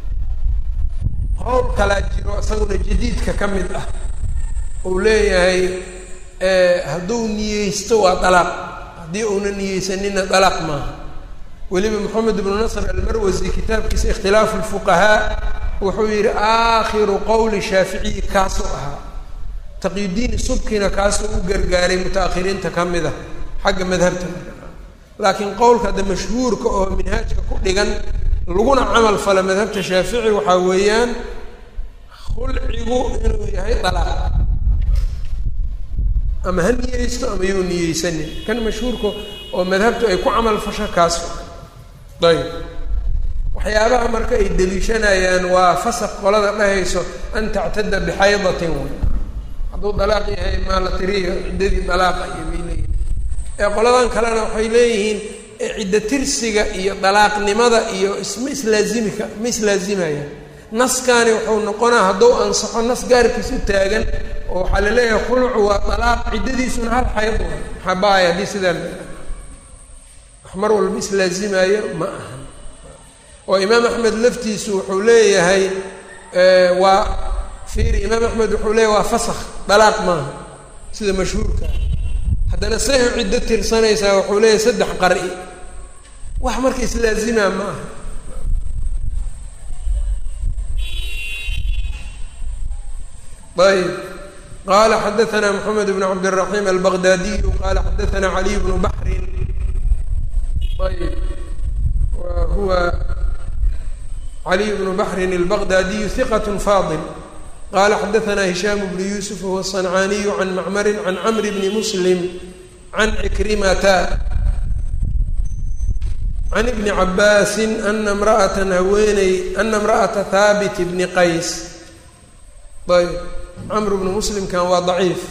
qowl kalaa jiro isaguna jadiidka ka mid ah uu leeyahay hadduu niyeysto waa dalaaq haddii uuna niyeysanina dalaaq maaha weliba moxamed ibnu nasr almarwasi kitaabkiisa ikhtilaafu lfuqahaa wuxuu yidhi aakhiru qowli shaaficiyi kaasuu ahaa taqiyudiini subkina kaasuu u gargaaray muta-akhiriinta ka mid a xagga madhabta laakiin qowlka hadda mashhuurka oo minhaajka ku dhigan laguna camal fala madhabta shaafici waxaa weeyaan khulcigu inuu yahay dalaaq ama ha niyeysto ama yuu niyeysanin kan mashhuurka oo madhabtu ay ku camal fasho kaas ayb waxyaabaha marka ay deliishanayaan waa fasaq qolada dhahayso an tactada bixaydatin way hadduu dalaaq yahay maa la tiriyo ciddadii dalaaqa iyo bay leeyihin ee qoladan kalena waxay leeyihiin ciddo tirsiga iyo dalaaqnimada iyo isma islaazimika ma islaazimayaan naskani wuxuu noqonaa hadduu ansaxo nas gaarkiis u taagan oo waxaa la leeyahay khulucu waa dalaaq ciddadiisuna hal xayd way maxaa ba-aya haddii sidaa la wax mar walba islaazimaayo ma aha oo imaam axmed laftiisu wuxuu leeyahay waa fiiri imaam axmed wuxuu leeyahay waa fasakh dalaaq maaha sida mashhuurka haddana say u ciddo tirsanaysaa wuxuu leeyahay saddex qari wax marka islaazimaa ma aha ayb qala xadaثna mxamed bn cabdالرaحيم albغdadiyu qala xadaثna عaliي bnu baxrin ayb wa huwa عaliي bnu baxrin الbغdadiyu ثiqة faضل qala xadaثna هisham bnu yusuf huwa الصنcaniyu can macmari can cmr bni mslim can cikrimata can ibni cabaasi ana mraأata haweeney ana اmraأaةa haabit bni qays ayb cmr bnu muslimkan waa daciif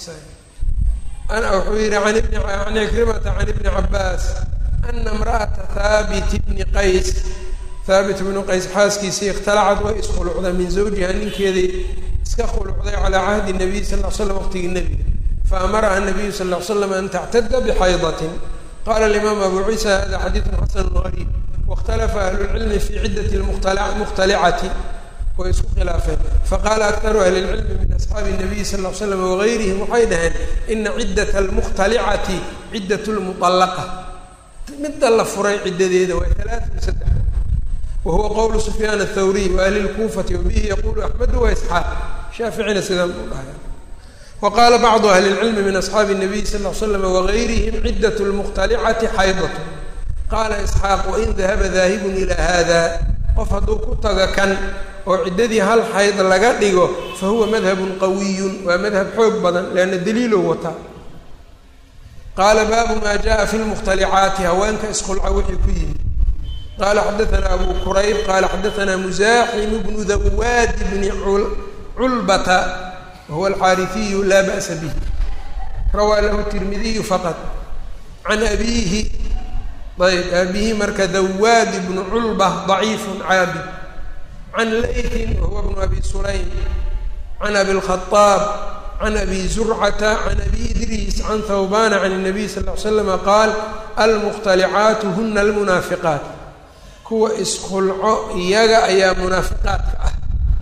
wuxuu yihi an ibni can ikrimata can ibni cabaas ana imra'ata haabit bni qays haabit bnu qays xaaskiisii ikhtalacad way iskhulucday min zawjiha ninkeedii iska khulucday calaa cahdi nabiy sal l slam waqtigii nebiga faamaraha nabiyu sal l slam an tactada bxaydatin qala alimaam abu ciisa hada xadiidu xasanu gariib wاkhtalafa ahlu lcilmi fi ciddati mukhtalicati way isku khilaafeen faqaala aktaru ahli lcilmi min asxaabi nabiyi sal l slam wagayrihim waxay dhaheen ina ciddat almukhtalicati ciddat lmuطallaqa midda la furay ciddadeeda waa alaatun saddex wa huwa qowlu sufyaan athawriy wa ahli lkuufati wabihi yaqulu axmedu wa isxaaq shaaficina sidaan u dhahaya wa qaala bacdu ahli lcilmi min asxaabi nabiyi sal l slam wagayrihim ciddat lmukhtalicati xaydatu qaala isxaaq wain dahaba daahibun ila hada qof hadduu ku taga kan oo ciddadii hal xayd laga dhigo fa huwa madhabun qawiyun waa madhab xoog badan leanna daliilow wataa qaala baabu maa jaa fi lmukhtalicaati haweenka iskhulca wixii ku yimid qaala xadaثana abu kurayb qaala xadaثana musaaximu bnu dawaadi bni culbata wahuwa alxaariثiyu laa ba'sa bih rawaa lahu tirmidiyu faqad can abiihi ayb aabihi marka dawaad bnu culba ضaciifu caabid can laytin wahuwa bnu abi sulaym can abi lkhaaab can abi zurcata can abi idriis can thawbana can الnabiy sal ly slama qaal almukhtalicaatu huna almunaafiqaat kuwa iskhulco iyaga ayaa munaafiqaadka ah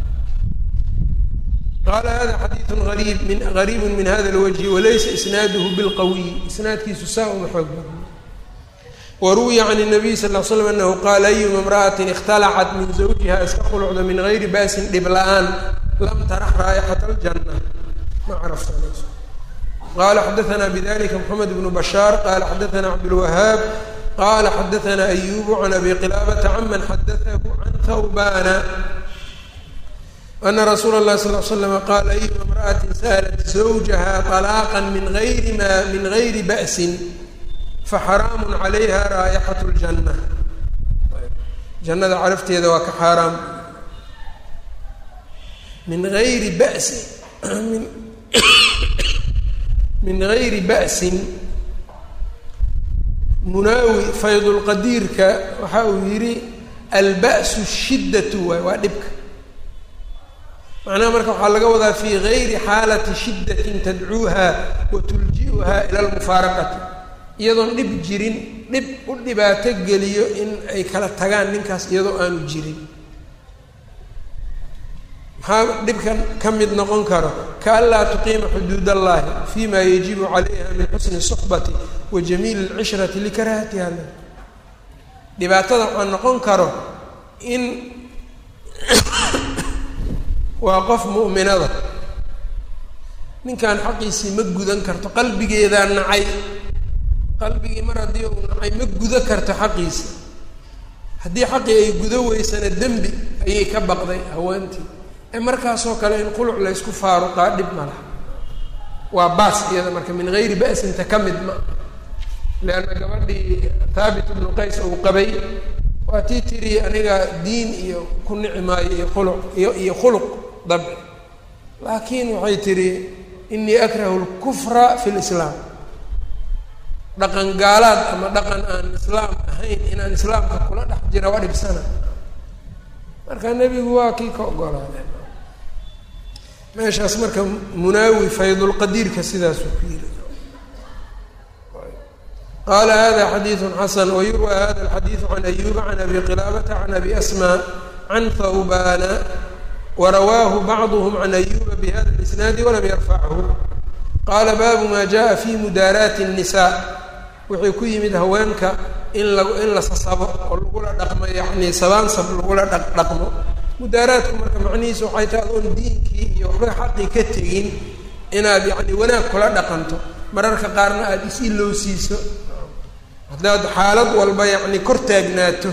qaala hada xadiidu ariib min gariibu min hada اlwجhi walaysa isnaaduhu bilqawiy isnaadkiisu saa uma xoog badna waruwiya can الnabiy sal l slam anahu qaala ayuma imra'atin ikhtalacat min zawjiha iska khulucda min gayri ba'sin dhib la-aan lam tarax raa'ixat اljanna ma carafsanayso qala xadaثna bidalika mxamed bnu bashaar qala xadaثna cabdاlwahaab qala xadaثna ayubu can abi qilaabata caman xadaثahu can thawbana ana rasuula اlahi sal l slama qaala ayuma imra'atin sa'lat zawjaha طalaaqa min ayri ma min gayri ba'sin faxaraamu calayha raayixat ljanna jannada carafteeda waa ka xaaraam min gayri ba'sin min min gayri ba'sin munaawi faydulqadiirka waxa uu yidhi alba'su shiddatu waay waa dhibka macnaha marka waxaa laga wadaa fii gayri xaalati shiddatin tadcuuha wa tulji'uha ila lmufaaraqati iyadoon dhib jirin dhib u dhibaato geliyo in ay kala tagaan ninkaas iyadoo aanu jirin maxaa dhibkan ka mid noqon karo kaanlaa tuqiima xuduud allahi fi ma yajibu calayha min xusni suxbati wa jamiili lcishrati likarahatiha le dhibaatada waxaa noqon karo in waa qof mu'minada ninkan xaqiisii ma gudan karto qalbigeedaa nacay qalbigii mar haddii uu nacay ma gudo karto xaqiisa haddii xaqii ay gudo weysana dembi ayay ka baqday haweentii ee markaasoo kale in quluc laysku faaruqaa dhib ma laha waa baas iyada marka min gayri ba'sinta ka mid ma leanna gabadhii thaabit ibnu qays uu qabay waa tii tiri aniga diin iyo ku nici maayo iyo khuluq iyo iyo khuluq dabci laakiin waxay tidhi inii akrahu lkufra fi lislaam dhaqan gaalaad ama dhaqan aan islaam ahayn inaan islaamka kula dhex jira waa dhibsana marka nebigu waa kii ka ogolaadeen meeshaas marka munaawi faydulqadiirka sidaasuu ku yiri qaala hada xadiidu xasan wayurwa hada alxadiidu can ayuba can abi qilaabata can abi asma can thawbana warawaahu bacduhm can ayuba bihada lisnaadi walam yarfachu qaala baabu ma jaءa fi mudaaraati الnisa wuxuu ku yimid haweenka in la in la sasabo oo lagula dhaqmo yani sabaansab lagula dha dhaqmo mudaaraadku marka macnihiisu waxay tahay adoon diinkii iyo waxba xaqii ka tegin inaad yacni wanaag kula dhaqanto mararka qaarna aada is-ilowsiiso haddaad xaalad walba yacni kor taagnaato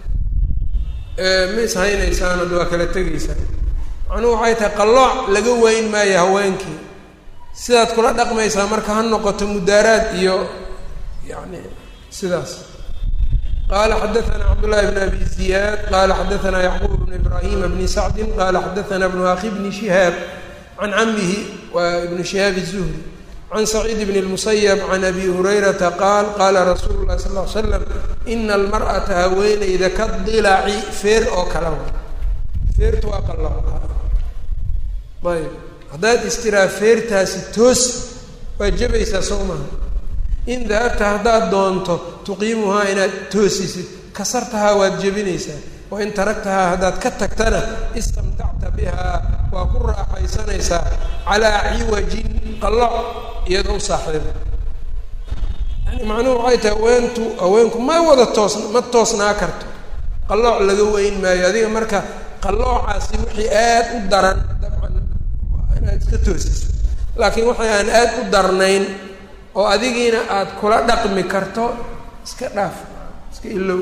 ma ishaynaysaan ad waa kala tegaysaan macnuhu waxay tahay qallooc laga weyn maayo haweenkii sidaad kula dhaqmaysaa marka ha noqoto mudaaraad iyo yani sidaas qala xadaثna cabdالlahi bn abi ziyaad qala xadaثna yacquub bn ibrahima bni sacdi qala xadaثna bnu akhi bni shihaab can camihi wa ibnu shihaab الzuhri can saciid bn اlmusayb can abi hurayrata qaal qala rasuulu lahi sal ly slam ina almar'ata haweeneyda ka dilaci feer oo kala wa feertu waa qalo ayb haddaad istiraa feertaasi toos waa jabaysaa soo maha in dahabta haddaad doonto tuqiimuhaa inaad toosisid kasartahaa waad jebinaysaa wa in taragtahaa haddaad ka tagtana istamtacta bihaa waa ku raaxaysanaysaa calaa ciwajin qalloc iyadoo u saaxiiba yani macnuhu waxay tahay haweentu haweenku ma wada toos ma toosnaa karto qallooc laga weyn maayo adiga marka qalloocaasi wixii aad u daran dabcan inaad iska toosiso laakiin waxay aan aad u darnayn oo adigiina aada kula dhaqmi karto iska dhaaf iska ilow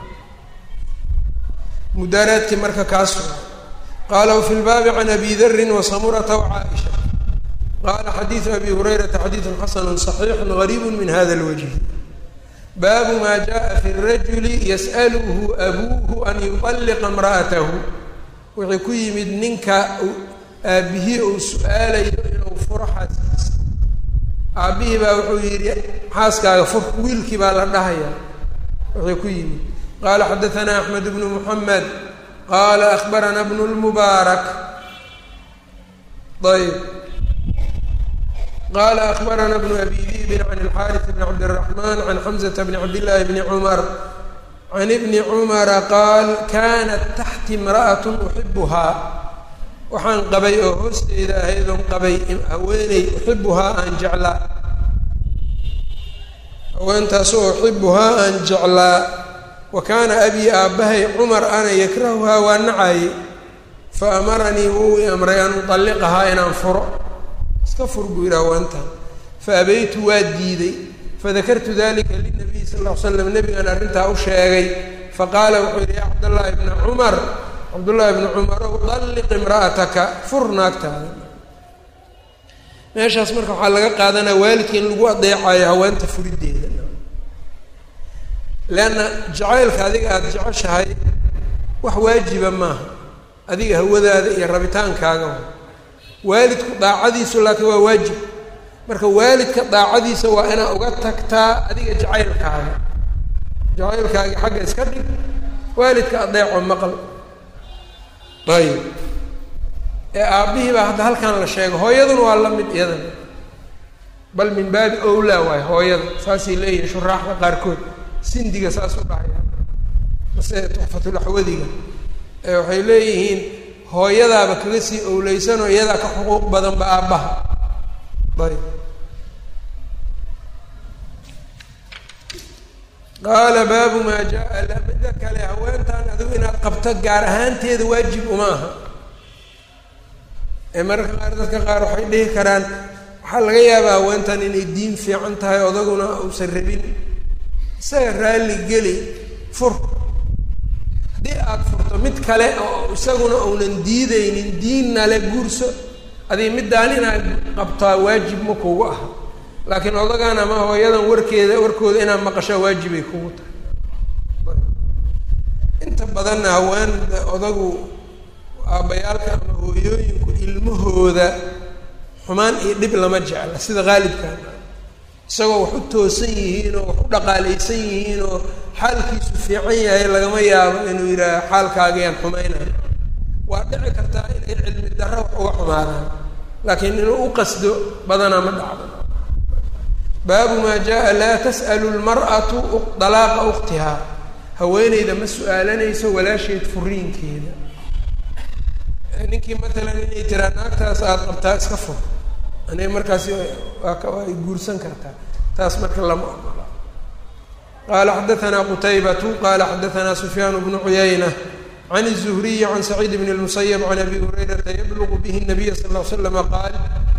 mudaaraadkii marka kaas qaala wafi lbaabi can abi darin wasamurata wacaaisha qaala xadiidu abi hurayrata xadiidun xasanu صaxiixu gariibu min hada اlwajhi baabu maa jaءa fi الrajuli yas'aluhu abuuhu an yuطalliqa imra'atahu wixii ku yimid ninka aabihii uu su-aalayo inuu furo xaaskiisa aabbihii baa wuxuu yidhi xaaskaaga fur wiilkii baa la dhahayaa wuxuu ku yimid qaala xadaثana axmed bnu muxamed qaala akbarana bnu lmubaarak ayb qaala akbarana bnu abi diibin can اlxaariث bn cabdالraxman can xamزة bn cabdillaahi bni cumar can ibni cumara qaal kanat taxti imra'at uxibuhaa waxaan qabay oo hoosteyda ahaydon qabay haweeney uxibuhaa aan jeclaa haweentaasoo uxibuhaa aan jeclaa wa kaana abii aabbahay cumar ana yakrahuhaa waa nacaye fa amaranii wuu i amray an utalliqahaa inaan furo iska fur buu yidhi haweentaan fa abaytu waa diiday fadakartu dalika linabiy sal ll ly slam nebigaan arrintaa u sheegay faqaala wuxuu yidhi ya cabdallaahi bna cumar cabdullaahi bni cumarow dalliq imra'ataka fur naagtaada meeshaas marka waxaa laga qaadanaa waalidka in lagu adeecayo haweenta furiddeeda leanna jacaylka adiga aada jeceshahay wax waajiba maaha adiga hawadaada iyo rabitaankaaga waalidku daacadiisu laakiin waa waajib marka waalidka daacadiisa waa inaa uga tagtaa adiga jacaylkaaga jacaylkaagi xagga iska dhig waalidka adeeco maqal ayib ee aabbihii baa hadda halkan la sheegay hooyaduna waa la mid iyadana bal min baabi owlaa waay hooyada saasay leeyihin shuraaxda qaarkood sindiga saas u dhahaya mase tuxfatulaxwadiga ee waxay leeyihiin hooyadaaba kaga sii owleysanoo iyadaa ka xuquuq badanba aabbaha ayb qaala baabu maa jaa lamida kale haweentan adigu inaad qabto gaar ahaanteeda waajib uma aha ee mararka qaar dadka qaar waxay dhihi karaan waxaa laga yaabaa haweentan inay diin fiican tahay odaguna uusan rabin isaga raalli geli fur haddii aada furto mid kale oo isaguna uunan diideynin diinna le guurso adiga middaan inaad qabtaa waajib ma kugu aha laakiin odagan ama hooyadan warkeeda warkooda inaad maqashaa waajibay kugu tahay inta badanna haween odagu aabbayaalka ama hooyooyinku ilmahooda xumaan iyo dhib lama jecla sida qaalibkan isagoo wax u toosan yihiin oo wax u dhaqaalaysan yihiin oo xaalkiisu fiican yahay lagama yaabo inuu yidhaaha xaalkaagayaan xumaynayo waa dhici kartaa inay cilmi darro wax uga xumaadaan laakiin inuu u qasdo badanaa ma dhacdo baabu maa jaa laa tas'alu lmar'atu dalaaqa ukhtihaa haweeneyda ma su-aalanayso walaasheed furiinkeeda ninkii matalan inay tiraa naagtaas aada qabtaa iska fur aniga markaasi waa ka waa ay guursan kartaa taas marka lama ogola qaala xadaanaa qutaybatu qaala xadaanaa sufyaan bnu cuyayna can الزhriyi can saciid bn الmusayb can abi hurayrata yablugu bihi الnabiy sal ll ly slama qaal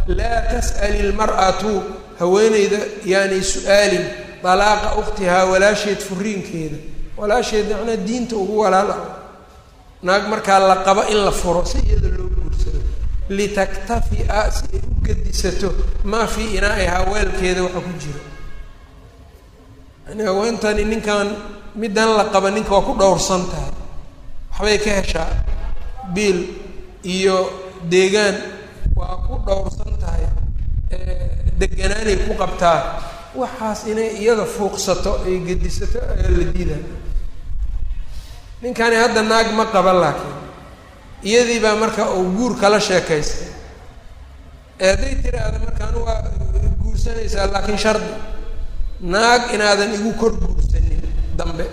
laa tas'ali ilmar'atu haweeneyda yaanay su-aalin dalaaqa ukhtihaa walaasheed furiinkeeda walaasheed macnaa diinta ugu walaal ah naag markaa la qabo in la furo si iyada loo guursado litaktafi'a si ay u gedisato maa fii inaa'ihaa weelkeeda waxa ku jira yani haweentani ninkan middan la qaba ninka waa ku dhowrsan tahay waxbay ka heshaa biil iyo deegaan waa ku dhowrsan tahay deganaanay ku qabtaa waxaas inay iyada fuuqsato ay gedisato ayaa la diidaa ninkani hadda naag ma qaba laakiin iyadii baa marka uu guur kala sheekaystay ee hadday tiraahda markaan waa guursanaysaa laakiin shardi naag inaadan igu kor guursanin dambe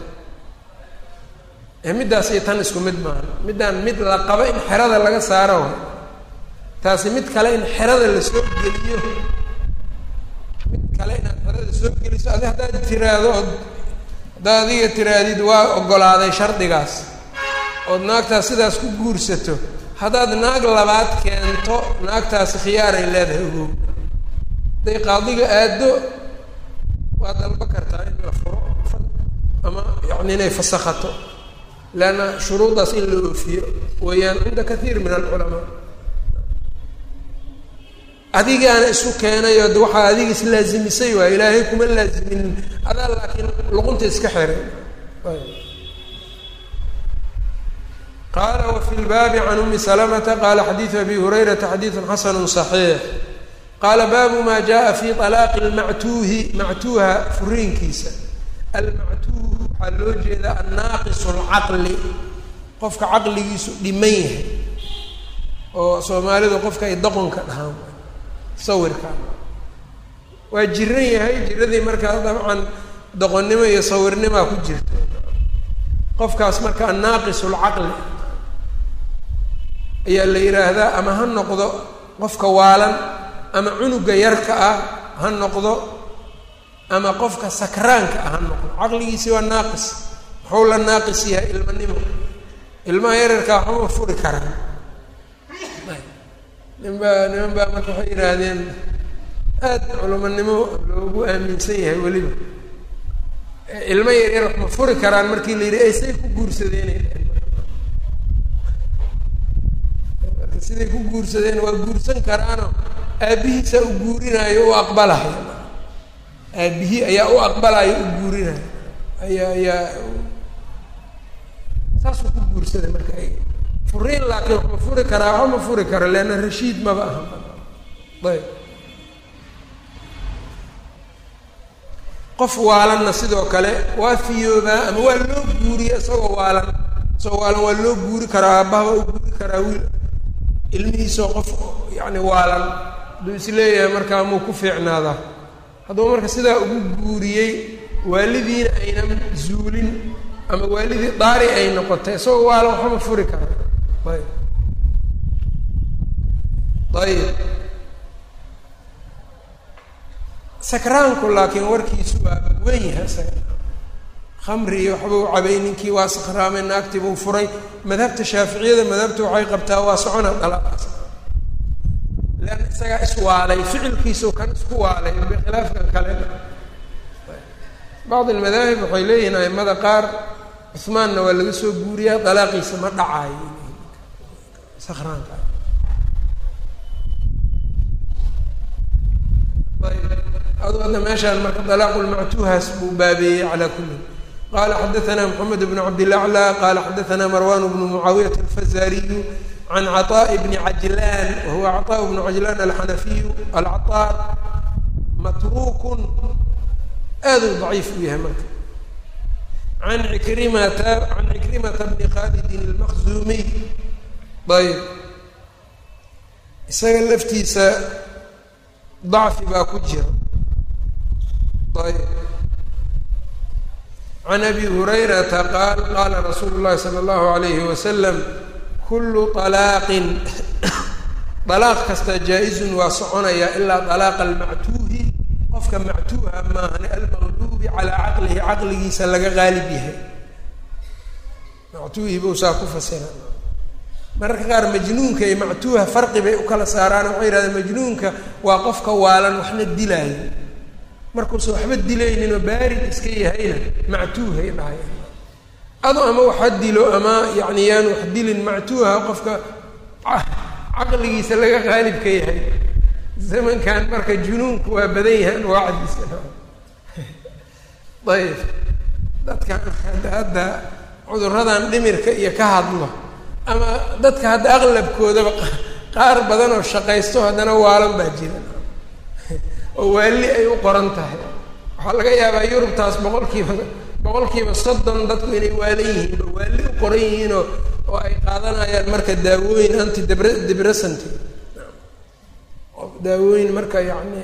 ee middaas iyo tan isku mid maaha middaan mid la qabo in xerada laga saaro way taasi mid kale in xerada lasoo geliyo mid kale inaad xerada soo geliso adi haddaad tiraahdo ood haddaad adiga tiraahdid waa oggolaaday shardigaas ood naagtaas sidaas ku guursato haddaad naag labaad keento naagtaasi khiyaaray leedahay ogow hadday qaadiga aaddo waa dalba kartaa in la furo ama yacni inay fasakhato leanna shuruuddaas in la oofiyo weeyaan cinda kathiir min alculamaa adigaana isu keenayo de waxaa adiga islaazimisay waay ilaahay kuma laaziminin adaa laakiin luqunta iska xiray qaala wafi lbaabi can umi salamata qaala xadiidu abi hurayrata xadiidun xasanu صaxiix qaala baabu ma jaءa fi طalaaqi اlmactuuhi mactuuha furiinkiisa almactuuh waxaa loo jeedaa annaaqisu اlcaqli qofka caqligiisu dhiman yahay oo soomaalidu qofka ay doqonka dhahaan sawirka waa jiran yahay jiradii markaa dabcan doqonnimo iyo sawirnimaa ku jirta qofkaas marka annaaqisu lcaqli ayaa la yidhaahdaa ama ha noqdo qofka waalan ama cunuga yarka ah ha noqdo ama qofka sakraanka ah ha noqdo caqligiisi waa naaqis muxuu la naaqis yahay ilmanimo ilmaha yararkaa waxuma furi karaan nin baa niman baa marka waxay yidhaahdeen aada culamanimo loogu aaminsan yahay weliba ilmo yar yar ma furi karaan markii la yidhi ay say ku guursadeen marka siday ku guursadeen waa guursan karaano aabbihiisaa u guurinaayo u aqbalayo aabbihii ayaa u aqbalayo u guurinayo ayaa ayaa saasuu ku guursaday marka furiin laakiin wax ma furi karaa waxba ma furi karo leanna rashiid maba aha ayb qof waalanna sidoo kale waa fiyoobaa ama waa loo guuriya isagoo waalan isagoo waalan waa loo guuri karaa aabbaha waa u guuri karaa wiil ilmihiisoo qof yacni waalan hadduu isleeyahay markaa muu ku fiicnaadaa hadduu marka sidaa ugu guuriyey waalidiina aynan zuulin ama waalidii daari ay noqotay isagoo waalan waxba ma furi karaa ayb ayib sakraanku laakiin warkiisu waa wen yahay isaga khamri iyo waxba u cabay ninkii waa sakraamay naagtii buu furay madhabta shaaficiyada madhabta waxay qabtaa waa socona dalaaqaas leanna isagaa iswaalay ficilkiisau kan isku waalay bikhilaafkan kale bacd almadaahib waxay leeyihiin aimada qaar cuhmaanna waa laga soo guuriyaa dalaaqiisa ma dhacaayo sakraanka adu hadda meeshaan marka dalaaqu lmactuuhaas buu baabeeyey calaa kulli qala xadaثna mxamed bn cabdilaclى qala xadaثna marwan bnu mucaawiyat alfazariyu can caطaء bni cajlan wahuwa caطaء bnu cajlan alxanafiyu alcaطaar matrukun aad u daciif u yahay marka an ikrimata can cikrimata bni khalidin اlmaqzumiy ayb isaga laftiisa dacfi baa ku jira ayb can abi hurayrata qaal qaala rasuulu llahi sala allahu alayhi wasalam kullu alaaqin alaaq kasta jaa-izun waa soconaya ilaa alaaqa almactuuhi qofka mactuuha maahane almaqluubi calaa caqlihi caqligiisa laga qaalib yahay mactuuhi buu saa ku fasira mararka qaar majnuunka iyo mactuuha farqi bay u kala saaraan waxay yihahdeen majnuunka waa qofka waalan waxna dilaayo markuusan waxba dilaynin oo baarid iska yahayna mactuuhay dhahayaan ado ama waxa dilo ama yacni yaan wax dilin mactuuha qofka caqligiisa laga qaalib ka yahay zamankan marka junuunku waa badan yahay anwaacdiisa ayb dadkan hadda cuduradan dhimirka iyo ka hadlo ama dadka hadda aqlabkoodaba qaar badan oo shaqaysto haddana waalan baa jira oo waali ay u qoran tahay waxaa laga yaabaa yurubtaas boqolkiiba boqolkiiba soddon dadku inay waalan yihiin oo waali u qoran yihiinoo oo ay qaadanayaan marka daawooyin anti debr debressant daawooyin marka yacni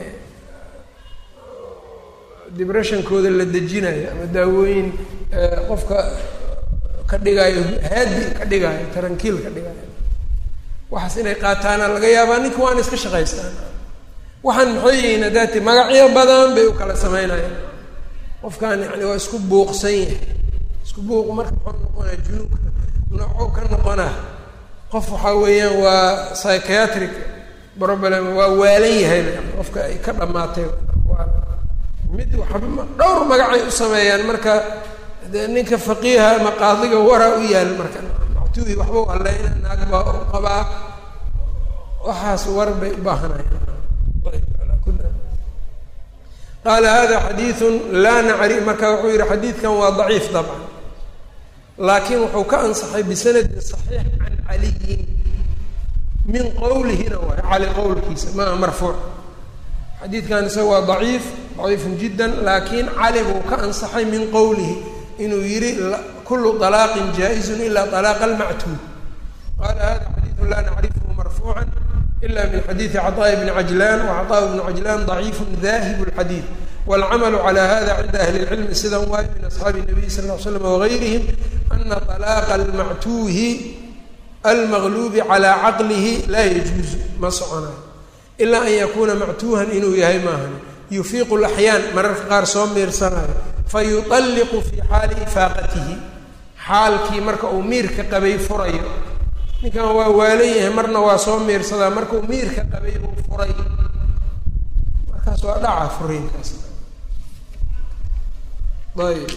depressionkooda la dejinayo ama daawooyin qofka ka dhigaayo haadi ka dhigaayo tarankiil ka dhigaayo waxaas inay qaataana laga yaabaa ninka waana iska shaqaystaan waxaan maxay yihiin haddaati magacyo badan bay u kala sameynayaan qofkan yani waa isku buuqsan yahay isku buuq marka muxuu noqonaa junuunka noocou ka noqonaa qof waxaa weeyaan waa psychiatric problem waa waalan yahay qofka ay ka dhamaatay mid waxba dhowr magacay u sameeyaan marka de ninka faqiiha ama qaadiga waraa u yaal marka mactuuhi waxba u alleyna naag baa u qabaa waxaas war bay u baahanayaan qaala hada xadiiثu laa nacri marka wuxuu yihi xadiidkan waa daciif dabcan laakiin wuxuu ka ansaxay bisanadin صaxiix can caliyin min qowlihina waay cali qowlkiisa maa marfuuc xadiidkan isaga waa daciif daciifun jiddan laakiin cali buu ka ansaxay min qowlihi inuu yihi kulu طalaaqin jaa-izun ila طalaaqa almactuud qaala hada xadiiثu laa nacrifhu marfuuca ila min xadiidi caطaaءi bni cajlaan wcaطaaء bnu cajlaan ضaciifu dahib اlxadiid wاlcamalu calى hada cinda ahli اlcilmi sidan waayo min asxaabi الnabiy sal ll slam wagayrihim ana طalaaqa almactuuhi almagluubi calى caqlihi laa yajuuzu ma soconayo ilaa an yakuuna mactuuhan inuu yahay maahan yufiiqu laxyaan mararka qaar soo miirsanayo fayuطalliqu fii xaali ifaaqatihi xaalkii marka uu miirka qabay furayo ninkan waa waalan yahay marna waa soo miirsadaa markuu miirka qabay uu furay markaas waa dhaca furiinkaas ayb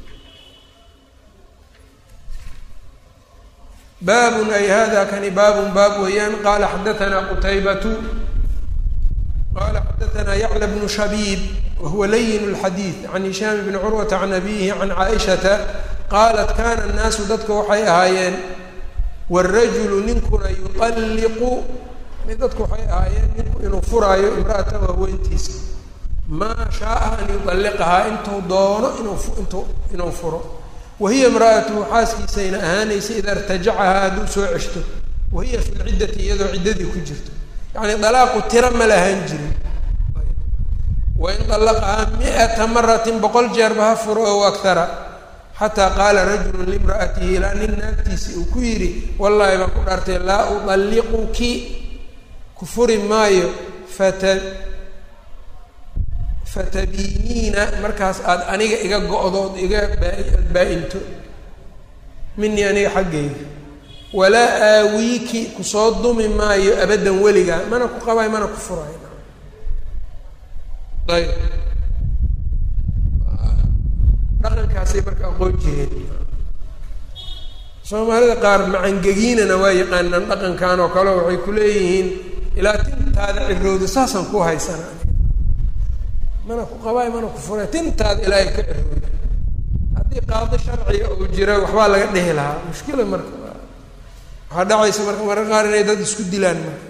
baabun ay hada kani baabun baab weeyaan qaala xadaanaa qutaybatu qala xadaanaa yacla bnu shabiib wahuwa layin اlxadiid can hishaam bni curwata can abihi can caaishata qaalat kana annaasu dadka waxay ahaayeen wاrajulu ninkuna yuطalliqu dadku waxay ahaayeen ninku inuu furaayo imra'atahu haweentiisa maa shaaa an yuطalliqahaa intuu doono inuu intuu inuu furo wahiya imra'atuhu xaaskiisayna ahaanaysa ida irtajacahaa hadduu soo ceshto wahiya fi lciddati iyadoo ciddadii ku jirto yacni dalaaqu tiro ma lahaan jirin wain طallaqahaa mi'ata maratin boqol jeerba ha furo ow akara xataa qaala rajulu limra'atihi ilaa nin naagtiisii uu ku yidhi wallaahi baan ku dhaartay laa uطalliquki ku furi maayo fata fatabiiniina markaas aada aniga iga go-dood iga baaad baa-into minii aniga xaggayga walaa aawiiki kusoo dumi maayo abaddan weligaa mana ku qabayo mana ku furayo ayb dhaqankaasay marka aqoon jireen soomaalida qaar macangegiinana waa yaqaanaan dhaqankan oo kale waxay ku leeyihiin ilaa tintaada cirowda saasaan ku haysana mana ku qabaayo mana ku furay tintaada ilaahay ka cirowda haddii qaado sharciga uu jira waxbaa laga dhehi lahaa mushkila marka waxaa dhacaysa marka marka qaar inay dad isku dilaan marka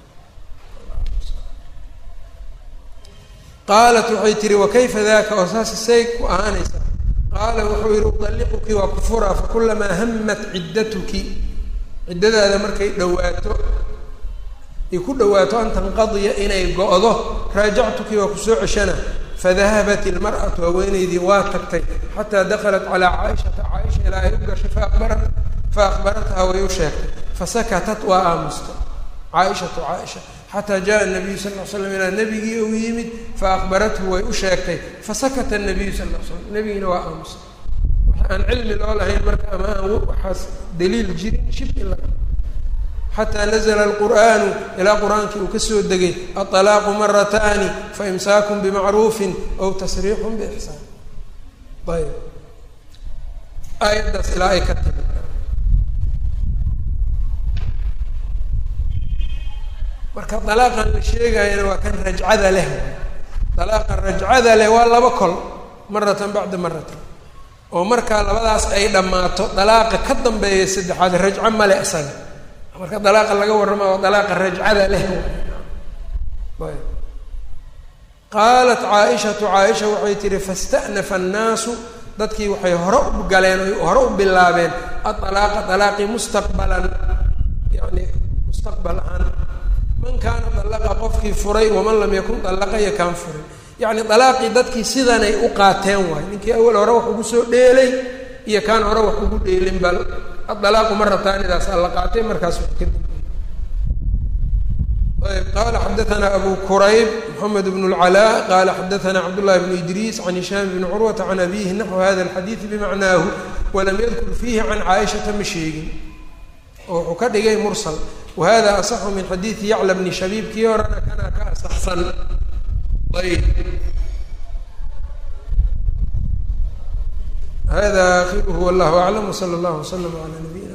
qaalat waxay tihi wakayfa daka oo saas say ku ahaanaysa qaala wuxuu yihi uطalliquki waa ku furaa fakulamaa hamat ciddatuki ciddadaada markay dhawaato ay ku dhawaato an tanqadiya inay go-do raajactuki waa kusoo ceshana fadahabat ilmar'atu haweenaydii waa tagtay xataa dakhalat calaa caaishata caaisha ilaa ay u gashay faaqbarat fa akhbarathaa way u sheegtay fasakatat waa aamusta caaishatu caaisha xataa jaa nabiyu sal l slam ilaa nabigii uu yimid faakbarathu way u sheegtay fasakata nabiyu sal l slam nabigiina waa aamusa waxa aan cilmi loo lahayn marka ama aan waxaas daliil jirin shib in laga xataa nazla alqur'aanu ilaa qur-aankii uu ka soo degay aطalaaqu marataani faimsaakun bimacruufin aw tasriixun biixsaan ayb aayaddaas ilaa ay ka timi marka dalaaqan la sheegayana waa kan rajcada leh dalaaqa rajcada leh waa laba kol maratan bacda maratan oo markaa labadaas ay dhammaato dalaaqa ka dambeeya saddexaad rajco male isaga marka dalaaqa laga warrama waa dalaaqa rajcada leh ayb qaalat caaishatu caaisha waxay tihi fasta'nafa annaasu dadkii waxay hore u galeen oy hore u bilaabeen aطalaaqa alaaqii mustaqbalan yani mustaqbal ahaan man kaana dalaqa qofkii furay waman lam yakun dalaqa iyo kaan furay yacni dalaaqii dadkii sidanay u qaateen waay ninkii awal hore wax ugu soo dheelay iyo kaan hore wax ugu dheelin bal adalaaqu marataanidaas alla qaatay markaas wax kadib ayb qala xadaثna abu kurayb mxamed bn اlcalaa qala xadaثna cabdالlahi bn idriis can hishaam bn curwata can abihi naxو hada اlxadiiث bimacnaahu walam yadkur fiihi can caaishata ma sheegin oo wuxuu ka dhigay mursal wahada asaxu min xadiidi yacla bni shabiib kii horena kana ka asaxsan ayb hada akhiruhu wallahu aclam wsala اllah wslm alى nabiy